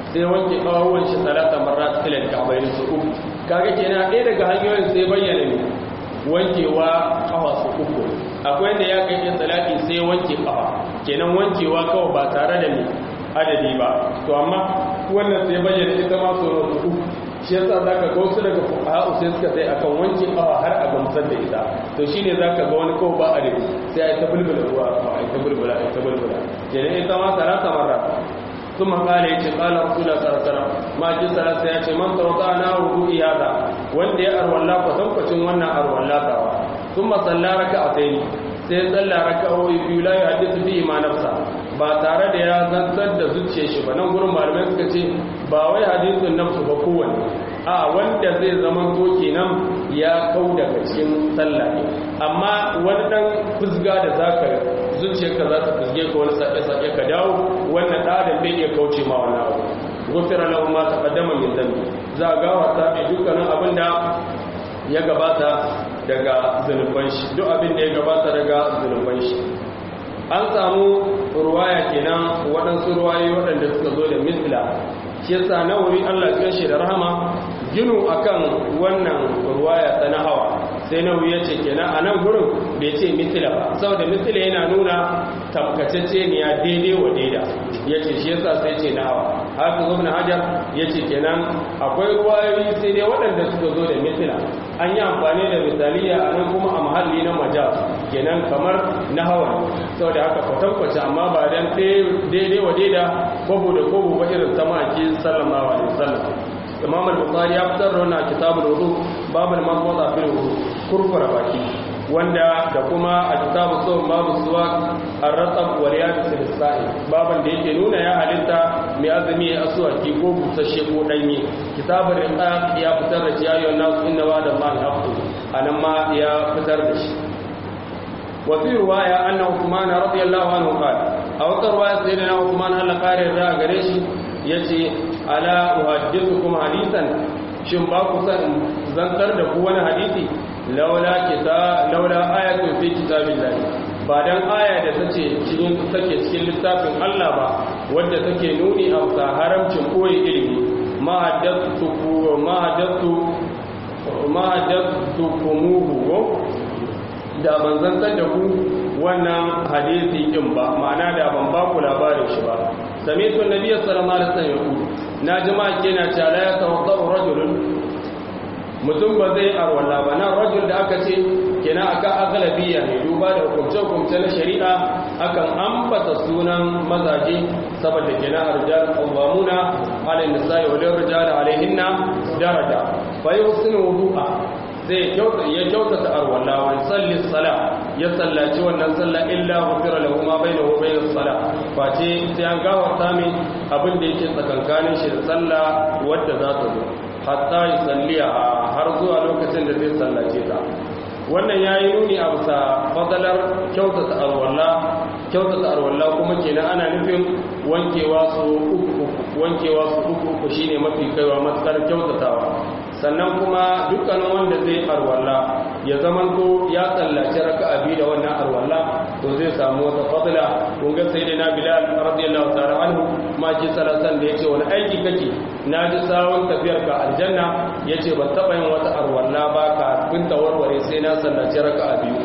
sai wanke kawuwan shi talata marrat ila al-ka'bayn su uku kaga kenan ɗaya daga hanyoyin sai bayyana ne wankewa kafa su uku akwai da ya kai talaki sai wanke kafa kenan wankewa kawai ba tare da ne adadi ba to amma wannan sai bayyana ita ma su uku shi yasa zaka ga wasu daga fuqaha sai suka sai akan wanke kafa har a gamsar da ita to shine zaka ga wani kawai ba adadi sai ai ta bulbula ruwa ai ta bulbula ai ta bulbula kenan ita ma talata marrat ثم قال يتي قال رسول الله صلى الله عليه وسلم ما جي ثلاثه يتي من توضانا وضوء هذا wanda ya arwalla ko tabbacin wannan arwalla tawa ثم صلى ركعتين sai tsalla raka'o'i biyu la yuhaddithu bihi ma nafsa ba tare da ya zantar da zuciyar shi ba nan gurin malamai suka ce ba wai hadithun nafsu ba kowanne a wanda zai zama to kenan ya kau daga cikin sallah ne amma wani dan fusga da zaka zuciyarka za ta fusge ka wani sake-sake ka dawo wannan ɗadan bai iya kauce ma wannan abu gufira lahu ma taqaddama min dhanbi za a gawarta mai dukkanin abin da ya gabata daga zunuban shi duk abin da ya gabata daga zunuban shi an samu ruwaya kenan waɗansu ruwayoyi waɗanda suka zo da misla shi yasa nawawi Allah ya shi da rahama ginu akan wannan ruwaya ta nahawa sai nawawi ya ce kenan a nan gurin bai ce misla ba saboda misla yana nuna tabkacece ne ya daidai wa daida ya ce shi yasa sai ce nahawa haka zo na hajar ya ce kenan akwai ruwayoyi sai dai waɗanda suka zo da misla an yi amfani da misaliya a nan kuma a mahalli na majaz kenan kamar nahawa saboda haka kwatankwace amma ba dan daidai wa daida kwabo da kwabo ba irin ta maki sallallahu alaihi wasallam imam al-bukhari ya fitar da wannan kitabul wudu babul mawdu'a fil wudu kurkura baki wanda da kuma a kitabu sawm babu suwak ar-ratab wa riyadus sa'i baban da yake nuna ya halitta mai azumi ya aswaki ko busasshe ko danye kitabul riqaq ya fitar da shi ayyuhan nas inna wa'da allahi haqqun anan ma ya fitar da shi وفي رواية أن عثمان رضي الله عنه قال أو رواية سيدنا عثمان هل قال الرأى قريش يتي ألا أحدثكم حديثا shin ba ku san zantar da ku wani hadisi laula kita laula ayatun fi kitabillah ba dan aya da tace cikin take cikin littafin Allah ba wanda take nuni a haramcin koyi ilimi ma haddathu ma haddathu ma haddathu kumuhu da ban zantar da ku wannan hadisi din ba ma'ana da ban ba ku labarin shi ba sami'tu nabiyyi sallallahu alaihi wasallam yaqulu na jama'a kenan cewa la yatawaddau rajulun mutum ba zai arwala ba nan rajul da aka ce kenan akan agalabiya ne duba da hukumce-hukumce na shari'a akan ambata sunan mazaje saboda kenan arjal qawwamuna ala nisa'i wa lirrijali alaihinna daraja fa yusinu wudu'a zai kyauta ya kyautata arwalla wa salli sala ya sallaci wannan sallah illa ghufira lahu ma bainahu wa bainas sala face sai an gafarta mai abin da yake tsakankanin shi da sallah wadda za ta zo hatta yusalliya har zuwa lokacin da zai sallace ta wannan yayi nuni a bisa fadalar kyautata arwalla kyautata arwalla kuma kenan ana nufin wankewa su uku wankewa su uku uku shine mafi kaiwa matsar kyautatawa sannan kuma dukkanin wanda zai arwalla ya zamanto ya tsallaci raka'a biyu da wannan arwalla to zai samu wata fadla kun ga sai na bilal radiyallahu ta'ala anhu ma ji salasan da yace wani aiki kake na ji sawon tafiyar ka aljanna yace ban taba yin wata arwalla ba ka kun warware sai na sallaci raka'a biyu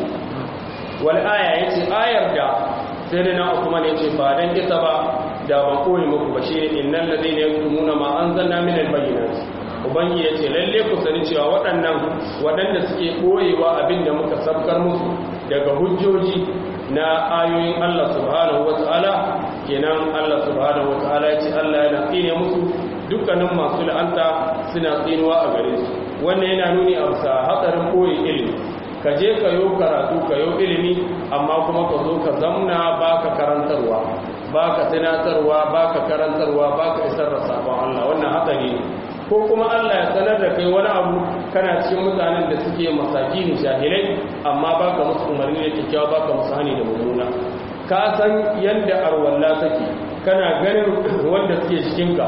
wal aya yace ayar da sai da na kuma ne yace ba dan ita ba da ban koyi muku ba shi innal ladina yaktumuna ma anzalna min al-bayyinati ubangi ya ce lalle ku sani cewa waɗannan waɗanda suke ɓoyewa abin da muka sabkar musu daga hujjoji na ayoyin Allah subhanahu wa ta'ala kenan Allah subhanahu wa ta'ala ya ce Allah yana tsine musu dukkanin masu la'anta suna tsinuwa a gare su wannan yana nuni a bisa hatsarin ɓoye ilimi ka je ka yo karatu ka yo ilimi amma kuma ka zo ka zamna baka karantarwa baka tunatarwa baka karantarwa baka isar da sabon Allah wannan hatsari ne ko kuma Allah ya sanar da kai wani abu kana cikin mutanen da suke masaki ne jahilai amma baka musu umarni da kyakkyawa baka musu hani da mummuna ka san yadda arwalla take kana ganin wanda suke cikin ka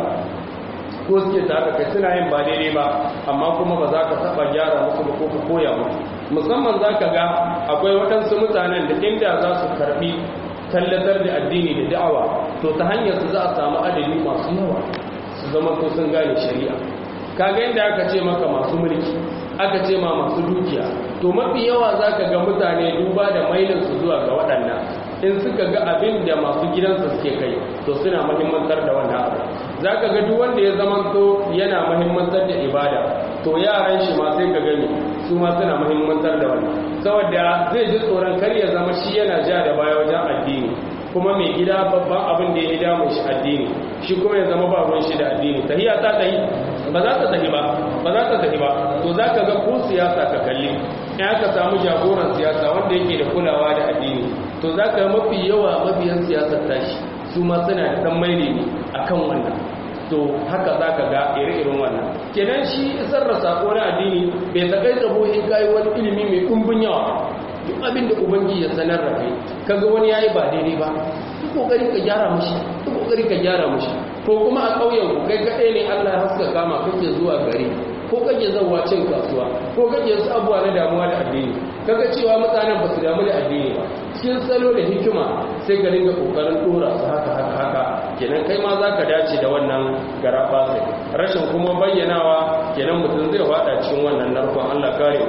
ko suke tare kai suna yin ba daidai ba amma kuma ba za ka taba gyara musu ba ko ka koya musu musamman za ka ga akwai waɗansu mutanen da inda za su karɓi tallatar da addini da da'awa to ta hanyar su za a samu adadi masu yawa su su zama to sun gane shari'a kaga inda aka ce maka masu mulki aka ce ma masu dukiya to mafi yawa za ka ga mutane duba da mailinsu zuwa ga waɗannan in suka ga abin da masu gidansu suke kai to suna mahimmantar da wannan abu za ka ga duk wanda ya zama to yana mahimmantar da ibada to yaran shi ma sai ka gani su ma suna mahimmantar da wannan saboda zai ji tsoron kar ya zama shi yana ja da baya wajen addini kuma mai gida babban abin da ya yi damun shi addini shi kuma ya zama ba ruwan shi da addini tahiya ta tahi ba za ta tahi ba ba za ta tahi ba to za ka ga ko siyasa ka kalli in aka samu jagoran siyasa wanda yake da kulawa da addini to za ka mafi yawa mabiyan siyasar tashi su ma suna da dan maili ne akan wannan to haka za ka ga ire-iren wannan kenan shi isar da sako na addini bai takai tsabo in kayi wani ilimi mai ɗumbin yawa duk abin da ubangi ya sanar da kai kaga wani yayi ba daidai ba duk kokari ka gyara mushi duk kokari ka gyara mushi ko kuma a ƙauyen ku kai kaɗai ne Allah ya haska kama kake zuwa gari ko kake zauwa cin kasuwa ko kake su abuwa na damuwa da addini kaga cewa mutanen ba su damu da addini ba cikin salo da hikima sai ka dinga kokarin dora su haka haka haka kenan kai ma za ka dace da wannan garaba sai rashin kuma bayyanawa kenan mutum zai wada cikin wannan narkon Allah kare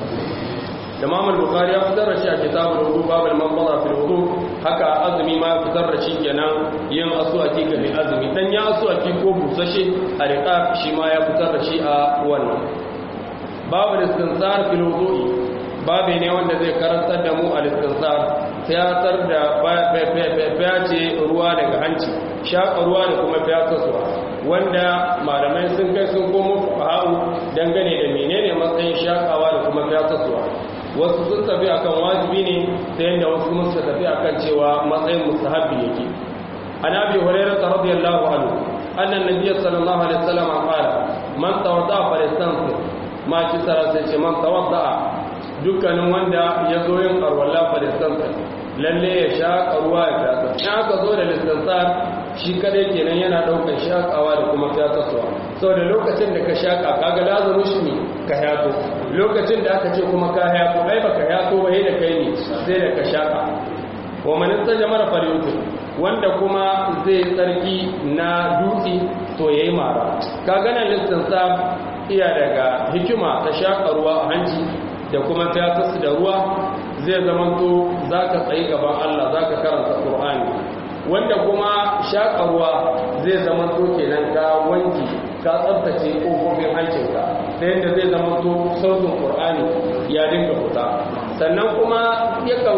Imam al-Bukhari ya fitar da shi a kitabul wudu babul manzara fil wudu haka azumi ma ya fitar da shi kenan yin aswaki ga mai azumi dan ya aswaki ko busashe a riqa shi ma ya fitar da shi a wannan babul istinsar fil wudu'i babu ne wanda zai karantar da mu al-istinsar tiyatar da fiyace ruwa daga hanci shaƙa ruwa da kuma fiyatarsuwa wanda malamai sun kai sun komo fuqaha'u dangane da menene matsayin shaƙawa da kuma fiyatarsuwa wasu sun tafi akan wajibi ne ta yadda wasu kuma suka tafi akan cewa matsayin mustahabbi yake an abi hurairah radiyallahu anhu anna nabiyyi sallallahu alaihi wasallam qala man tawadda fa yastansir ma ci tsara sai ce man tawadda dukkanin wanda ya zo yin arwalla fa yastansir lalle ya shaƙa ruwa ya fata in aka zo da listansar shi kadai kenan yana ɗaukar shaƙawa da kuma fataswa sau da lokacin da ka shaƙa kaga lazaru shi ne ka yato lokacin da aka ce kuma ka yato ai ba ka yato ba da kai ne sai da ka shaƙa wa manista jama'ar faryutu wanda kuma zai tsarki na dutse to ya yi mara ka gana listansar iya daga hikima ta shaƙa ruwa a hanci da kuma fatas da ruwa zai zamanto za ka tsayi gaban Allah za ka karanta ƙur'ani wanda kuma shaƙarwa zai zamanto kenan ka wanki ka tsabtace ƙofofin hancinka ta yadda zai zamanto sautin ƙur'ani ya dinga fita sannan kuma yakan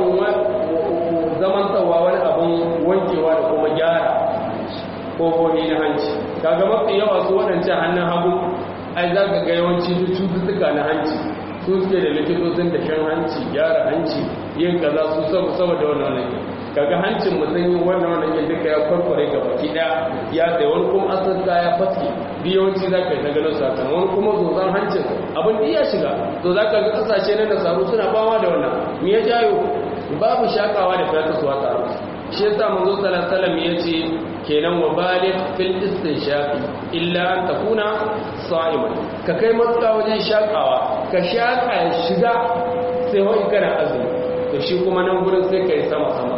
zamantawa wani abin wankewa da kuma gyara ƙofofi na hanci kaga mafi yawa su waɗancan hannun hagu ai za ka ga yawanci cututtuka na hanci su suke da likitocin da shan hanci gyara hanci yin kaza su saboda wannan wannan kaga hancin mutum yin wannan wannan yin duka ya kwarkware ga baki daya ya sai wani kuma asasta ya fatke biyawanci za ka yi ta ganin satan wani kuma zozan hancin abin da ya shiga to za ka ga kasashe na nasaru suna bawa da wannan me ya jayo babu shakawa da fataswa tare shi yasa manzo sallallahu alaihi ya ce kenan wa baligh fil istinshaqi illa an takuna sa'iman ka kai matsa wajen shakawa ka shaka ya shiga sai wai kana azumi to shi kuma nan gurin sai kai sama sama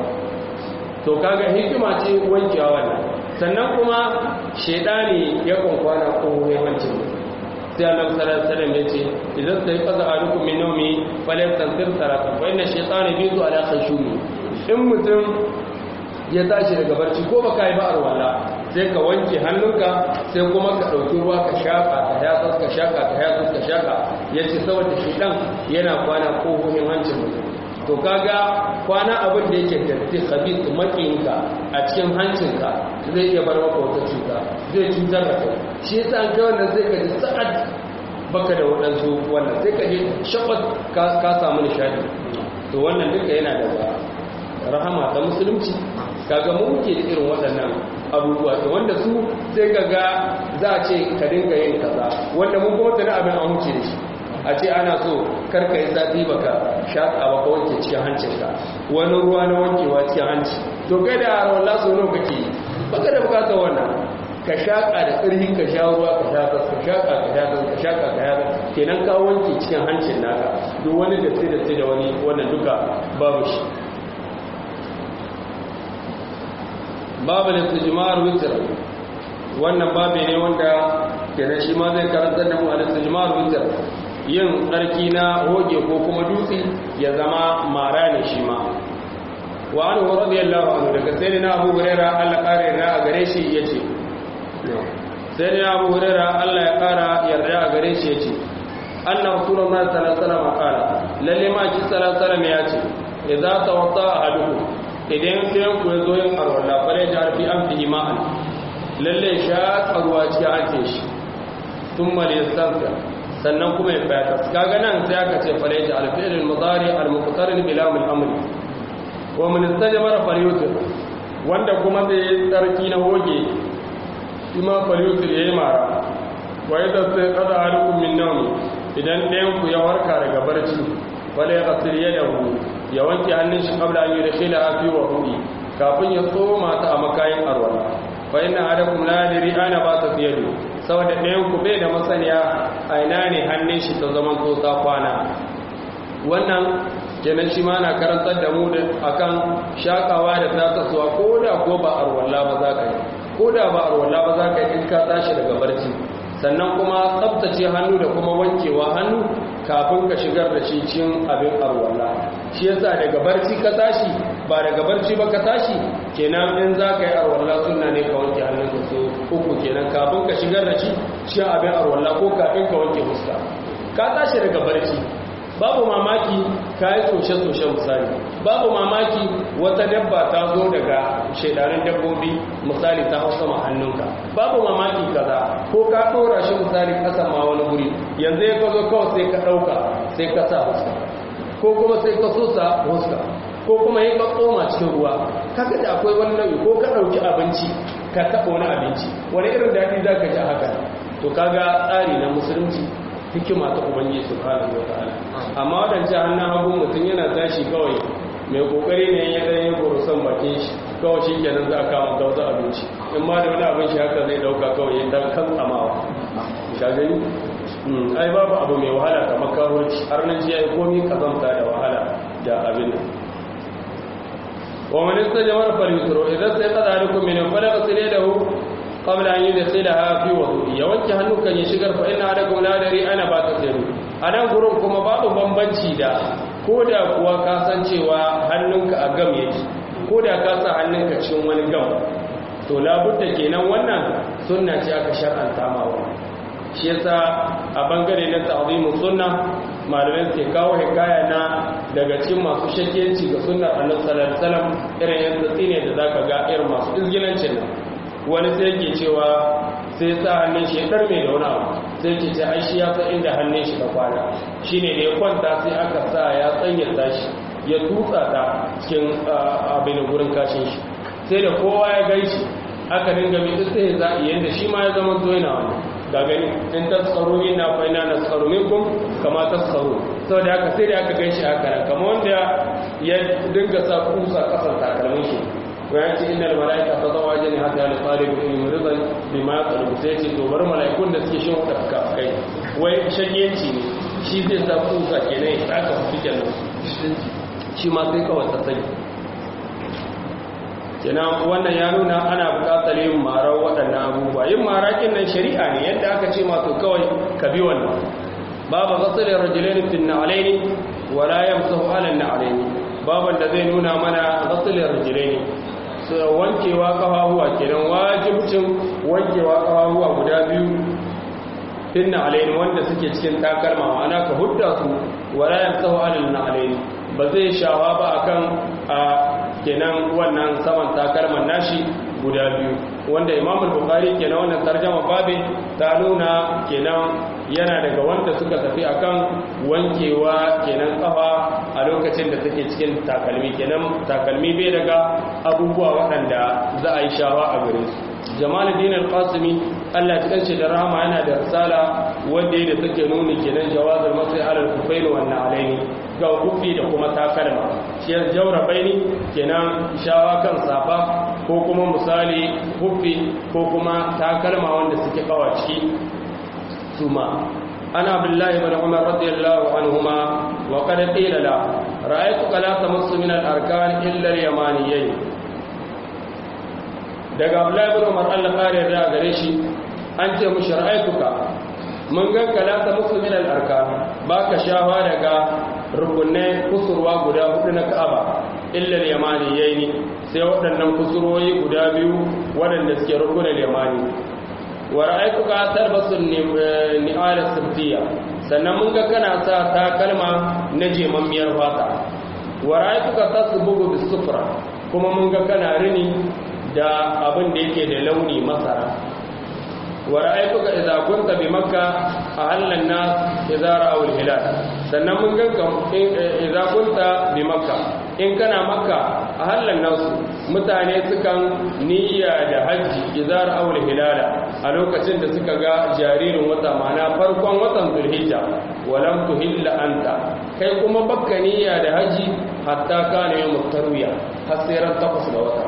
to kaga hikima ce wankewa wannan sannan kuma shedani ya konkwana ko hancin sai annabi sallallahu alaihi wasallam yace idan sai qaza alukum min nawmi falyatansir sarata fa inna shaytana bitu ala khashumi in mutum ya tashi daga barci ko baka yi ba arwala sai ka wanke hannunka sai kuma ka ɗauki ruwa ka shaƙa ka yatsa ka shaƙa ka yatsa ka shaƙa ya ce saboda shi ɗan yana kwana ƙofofin hancin mutum to kaga kwana abin da yake datti khabith makiyinka a cikin hancinka zai iya bar maka wata cuta zai cutar da kai shi yasa an kai wannan sai ka ji sa'ad baka da waɗansu wannan sai ka ji shakwat ka samu nishadi to wannan duka yana da rahama ta musulunci kaga mu muke da irin waɗannan abubuwa da wanda su sai kaga za a ce ka dinga yin kaza wanda mun kuma tana abin an wuce da shi a ce ana so karka yi zafi baka shaƙa ba ka wanke cikin hancinka wani ruwa na wankewa cikin hanci to kai da harawar laso nawa kake yi baka da bukatar wannan ka shaƙa da ƙarfi ka sha ruwa ka sha ka shaƙa ka sha ka shaƙa ka sha kenan ka wanke cikin hancin naka duk wani datti datti da wani wannan duka babu shi babu istijmar witr wannan babi ne wanda kenan shi ma zai karantar da mu al-istijmar witr yin tsarki na hoge ko kuma dutse ya zama mara ne shi ma wa anhu radiyallahu anhu daga sayyidina Abu Hurairah Allah kare yarda a gare shi yace sayyidina Abu Hurairah Allah ya kara yarda a gare shi yace anna rasulullahi sallallahu alaihi wasallam qala lalle ma ki sallallahu alaihi wasallam yace idza tawadda ahadukum idan sai ku zo yin arwala bare da arfi an fi ma'an lalle sha ruwa ci ake shi thumma yastanfa sannan kuma ya fata kaga nan sai aka ce fare da alfi'il al-mudari al-muqtarin bi lam al-amr wa man istajmara falyutir wanda kuma zai yi tsarki na hoge ima falyutir yayi mara wa idza sai qada alukum min nawmi idan ɗayan ku ya warka daga barci wala ya ghasir yadahu ya wanke hannun shi qabla an yudkhila fi wudu'i kafin ya tsoma ta a makayin arwala fa inna adakum la yadri ana ba ta yadu saboda ɗayan ku bai da masaniya a ina ne hannun shi ta zaman to ta kwana wannan kenan shi ma na karantar da mu da akan shakawa da ta tasowa ko da ko ba arwalla ba za ka yi ko da ba arwalla ba za ka yi in ka tashi daga barci sannan kuma tsabtace hannu da kuma wankewa hannu kafin ka shigar da shi cin abin arwalla shi yasa daga barci ka tashi ba daga barci ba ka tashi kenan in za ka yi arwalla suna ne ka wanke hannun ka so uku kenan kafin ka shigar da shi cin abin arwalla ko kafin ka wanke fuska ka tashi daga barci babu mamaki ka yi soshe-soshe misali babu mamaki wata dabba ta zo daga shaidarin dabbobi misali ta hau sama hannunka babu mamaki kaza ko ka ɗora shi misali ƙasa ma wani guri yanzu ya ka zo kawai sai ka ɗauka sai ka sa huska ko kuma sai ka so sa huska ko kuma yi ka tsoma cikin ruwa kaga da akwai wani nau'i ko ka ɗauki abinci ka taɓa wani abinci wani irin daɗi za ka ji haka to kaga tsari na musulunci hikima ta ubangiji subhanahu wataala amma wadance hannun hagu mutum yana tashi kawai mai kokari ne ya dan yi gorosan bakin shi kawai shi kenan za a kama gauza abinci in ma da wani abin shi haka zai dauka kawai ya dan kan tsamawa ka gani ai babu abu mai wahala kamar karoci har nan ji ya yi komi kazamta da wahala da abin nan wa man istajmara falyusru idan sai qada alaikum min falaq silahu qabla an yudkhilaha fi wudu'i ya wanke hannukan ya shigar fa inna adakum la dari ana ba ta tsiru anan gurin kuma babu bambanci da koda kuwa ka san cewa hannunka a gam yake koda ka sa hannunka cikin wani gam to labudda kenan wannan sunna ce aka shar'anta ma wannan shi yasa a bangare na ta'zimu sunna malamai ke kawo hikaya na daga cikin masu shakkiyanci ga sunnar annabi sallallahu alaihi wasallam irin yanzu tsine da zaka ga irin masu izgilancin nan wani sai ke cewa sai sa hannun shi ya ɗarme da wani abu sai ke ce ai shi ya san inda hannun shi ta kwana shi ne da ya kwanta sai aka sa ya tsanyata shi ya tutsa ta cikin abin gurin kashin shi sai da kowa ya gai shi aka dinga mai tsaye za a yadda shi ma ya zama to yana wani ga gani in ta tsaro ne na faina na tsaro ne kun kama ta tsaro sau da aka sai da aka gai shi haka nan kama wanda ya dinga sa kusa kasan takalmin shi bayan ce inda mala'ika ta zawa jini hata yana tsari da ilimin rizal bi ma tsarku sai ce to bar mala'ikun da suke shin wata fuka kai wai shagiyanci ne shi zai sa kusa kenan ya tsaka su kenan shi ma sai kawai ta sani kenan wannan ya nuna ana buƙatar yin marar waɗannan abubuwa yin marakin nan shari'a ne yadda aka ce masu kawai ka bi wannan babu zasarar rajulaini fin na'alaini wala yamsahu ala na'alaini baban da zai nuna mana zasarar rajulaini wankewa kafafuwa kenan wajibcin wankewa kafafuwa guda biyu finna alaini wanda suke cikin takalma ma'ana ka hudda su wala yamsahu alal na'alaini ba zai shawa ba akan a kenan wannan saman takalman nashi guda biyu wanda imam al-bukhari kenan wannan tarjama babin ta nuna kenan yana daga wanda suka tafi akan wankewa kenan kafa a lokacin da take cikin takalmi kenan takalmi bai daga abubuwa waɗanda za a yi shawa a gare su jamaluddin al-qasimi Allah ya kace da rahama yana da risala wanda yake take nuni kenan jawazul masai alal kufain wa alaini ga kufi da kuma takalma shi jawra baini kenan shawa kan safa ko kuma misali kufi ko kuma takalma wanda suke kawa ciki suma ana billahi ibn umar radiyallahu anhuma wa qad qila la ra'aytu la tamassu min al-arkan illa al-yamaniyyin daga Abdullahi ibn Umar Allah kare da gare shi an ce mu shar'aituka mun ga kalata muslimin al-arkan baka shawa daga rukunai kusurwa guda hudu na Ka'aba illa al-yamani yayi sai waɗannan kusurwoyi guda biyu waɗanda suke rukunin yamani wa ra'aytuka talbasu ni'ala sibtiya sannan mun ga kana sa takalma na jemammiyar fata wa ra'aytuka tasbugu bis-sufra kuma mun ga kana rini da abin da yake da launi masara wa ra'aytuka idza kunta bi makka ahallan nas idza ra'aw al-hilal sannan mun ga idza kunta bi makka in kana makka ahallan nas mutane sukan niyya da hajji idza ra'aw al-hilal a lokacin da suka ga jaririn wata mana farkon watan zulhijja walam tuhilla anta kai kuma bakka niyya da haji hatta kana yawm tarwiya har sai ran takwas ga wata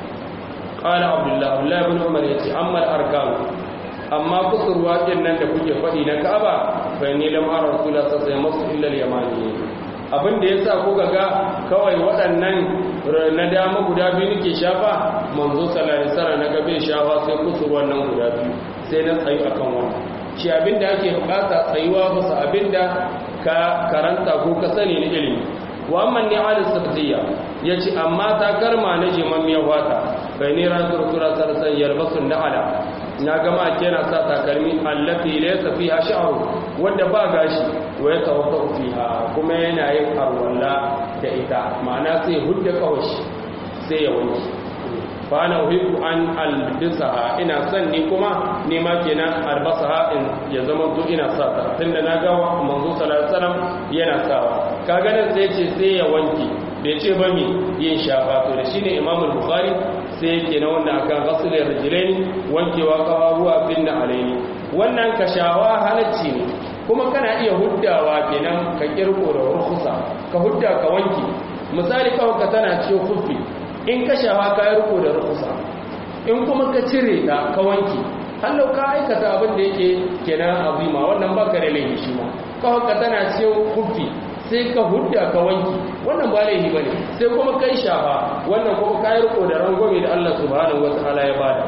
qala abdullah abdullah ibn umar yace amma al-arkan amma kusurwa din nan da kuke faɗi na Ka'aba fa ni lam ara rasulullah sallallahu alaihi wasallam illa al-yamani abin da yasa kuka ga kawai waɗannan na dama guda biyu nake shafa manzo sallallahu alaihi wasallam na gabe shafa sai kusurwan nan guda biyu sai na tsayu akan wannan shi abin da ake bukata tsayuwa bisa abin da ka karanta ko ka sani na ilimi wa amma ni alis sabziya yace amma ta karma na jimammiyar wata bai ne rasul rasul sallallahu alaihi wasallam na'ala na gama kena sa takalmi allati laysa fiha sha'ru wanda ba gashi wa ya tawaddu fiha kuma yana yin arwalla da ita ma'ana sai hudda kawashi sai ya wanki fa ana uhibbu an albisaha ina son ni kuma ni ma kenan albasaha in ya zama to ina sa ta tunda na ga manzo sallallahu alaihi wasallam yana sawa kaga nan sai ce sai ya wanki bai ce ba mi yin shafa to da shine imam al-bukhari sai yake na wannan akan ghasl rijlain wankewa kafafuwa bin alaini wannan kashawa halacci ne kuma kana iya huddawa kenan ka kirko da rukhsa ka hudda ka wanki misali kawai ka tana cikin kufi in ka shawa ka yi riko da rukhsa in kuma ka cire ta ka wanki hallau ka aikata abin da yake kenan azima wannan baka da laifi shi ma kawai ka tana cikin kufi sai ka hudda ka wanki wannan ba laifi bane sai kuma kai shafa wannan kuma kai riko da rangwame da Allah subhanahu wataala ya bada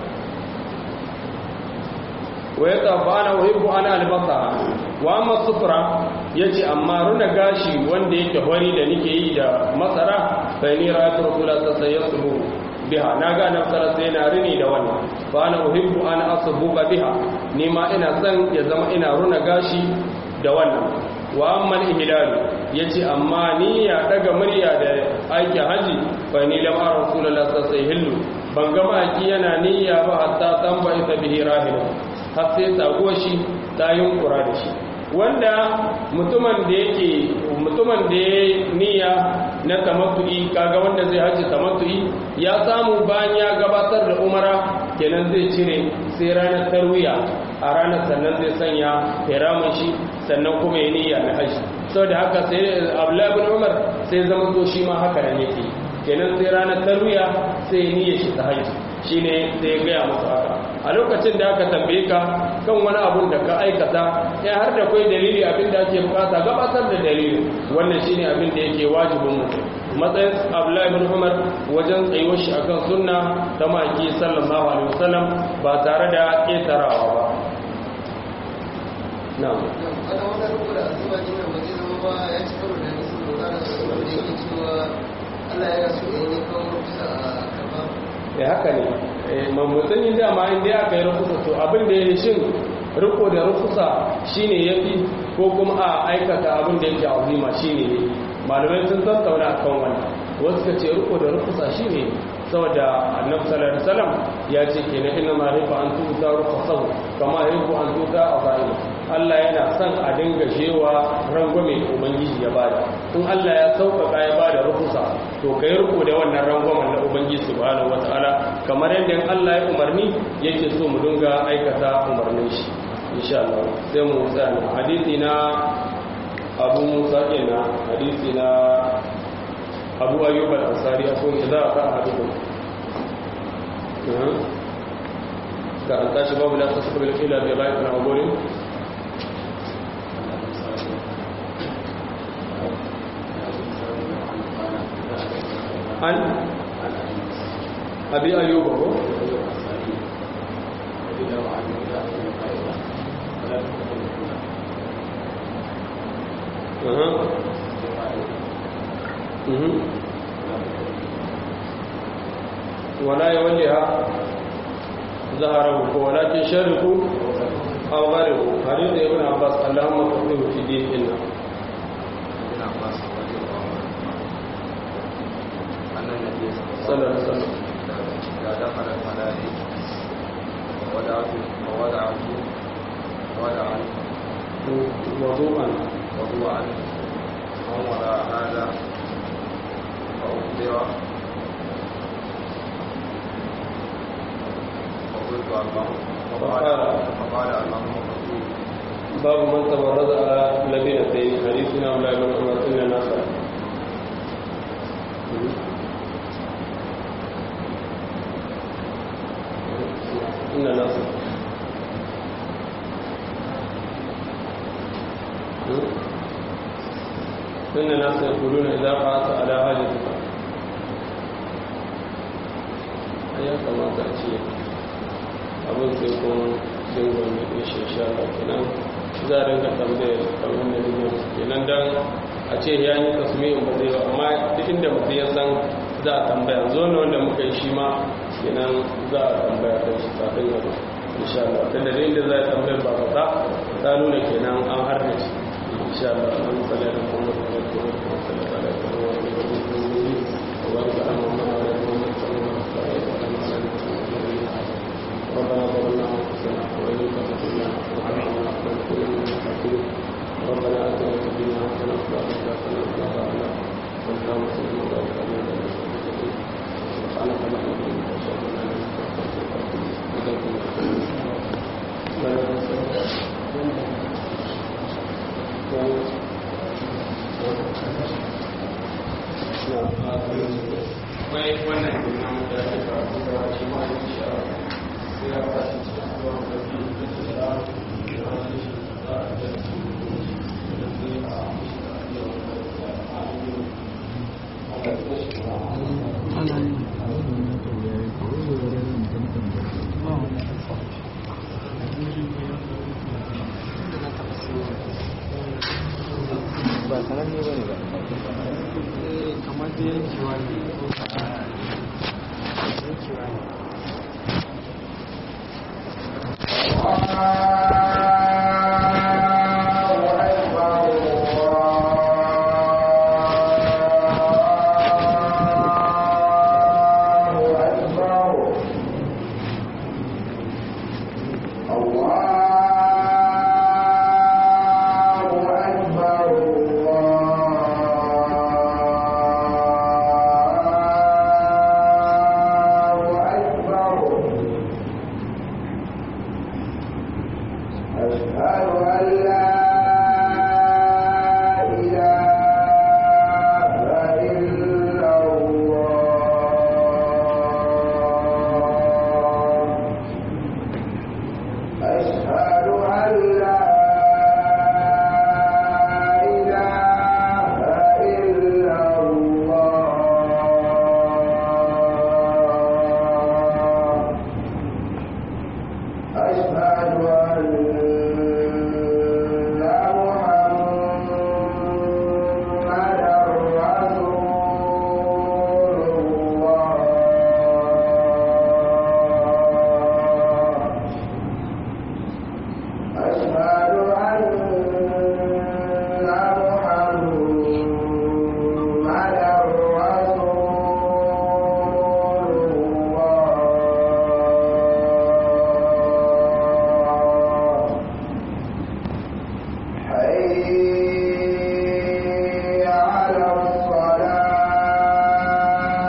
wa yatafana wa yuhibbu ana albasa wa amma sufra yace amma runa gashi wanda yake hori da nake yi da masara fa ni ra'aytu rasulullah sallallahu biha na ga nafsara sai na rini da wannan fa ana uhibbu ana asbuba biha ni ma ina son ya zama ina runa gashi da wannan wa amman ihlal yace amma ni ya daga murya da aiki haji fa ni lam ara rasulullah sallallahu alaihi wasallam ban ga maki yana niyya ba hatta tamba ita bihi rahila har sai tago shi ta yunkura da shi wanda mutumin da yake mutumin da ya niyya na tamattu'i kaga wanda zai haji tamattu'i ya samu bayan ya gabatar da umara kenan zai cire sai ranar tarwiya a ranar sannan zai sanya hiramun shi sannan kuma ya niyya na haji saboda haka sai abdullahi bin umar sai zama to shi ma haka nan yake kenan sai ranar tarwiya sai ya niyya shi ta haji shine sai ya gaya masa haka a lokacin da aka tambaye ka kan wani abun da ka aikata ya har da kai dalili abin da ake bukata gabatar da dalili wannan shine abin da yake wajibin mutum matsayin abdullahi bin umar wajen tsayuwar shi akan sunna ta maki sallallahu alaihi wasallam ba tare da ƙetarawa ba na'am Allah ya rasu da ne kawo rufusa a karba ya haka ne mamutun yin dama inda aka yi rufusa to abin da ya yi shin riko da rufusa shine ya fi ko kuma a aikata abin da yake azima shine ne malamai sun tattauna akan wannan wasu ka ce riko da rufusa shine saboda annabi sallallahu alaihi wasallam ya ce kenan inna ma rifa an tuta rufusahu kama rifa an tuta azaima Allah yana son a dinga shewa rangwame da ubangiji ya bada in Allah ya sauƙaƙa ya bada rufusa to kai riko da wannan rangwamen na ubangiji subhanahu wataala kamar yadda Allah ya umarni yake so mu dinga aikata umarnin shi insha Allah sai mu tsaya hadisi na Abu Musa kenan hadisi na Abu Ayyub al-Ansari akwai idza ka ahadukum ka an tashi babu la tasbihu ila bi ghairi al-awwalin an abi ayyuba ko aha mhm wala yawliha zaharahu ko walakin sharriku aw gharibu hadith ibn abbas allahumma faqihu fi dinina ابن عباس رضي الله عنهما أن النبي صلى الله عليه وسلم إذا دخل الملائكة ووضعت ووضعت وضعت وضوءا وضوءا من وراء هذا فأخبر فقلت اللهم فقال فقال اللهم فقول باب من تبرز على لبنتين حديثنا ولا بن عمر ان الناس ان الناس ان الناس يقولون اذا قعدت على حاجتك ya kamata a ce abin sai kun dingon da ke shesha da kenan za a rinka tambayar kamar da dingon kenan don a ce ya yi tasmi'in ba zai ba amma duk inda mutum ya san za a tambaya zo ne wanda muka yi shi ma kenan za a tambaya kan shi kafin gaba insha Allah ta da inda za a tambayar ba ba ta nuna kenan an harbe shi insha Allah an tsala da kuma da kuma da kuma da kuma da kuma da kuma da kuma da kuma da kuma ربنا ظلمنا انفسنا وان لم تغفر لنا وترحمنا لنكونن من الخاسرين ربنا اتنا في الدنيا حسنه وفي الاخره حسنه وقنا عذاب النار اللهم صل وبارك على نبينا محمد سبحانك اللهم وبحمدك اشهد ان لا اله الا انت Wai wannan kenan da ake karatu da shi ma yi shara ba sananne ba ne ba kamar da yankewa ne yankewa ne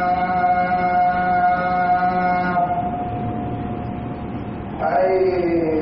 حي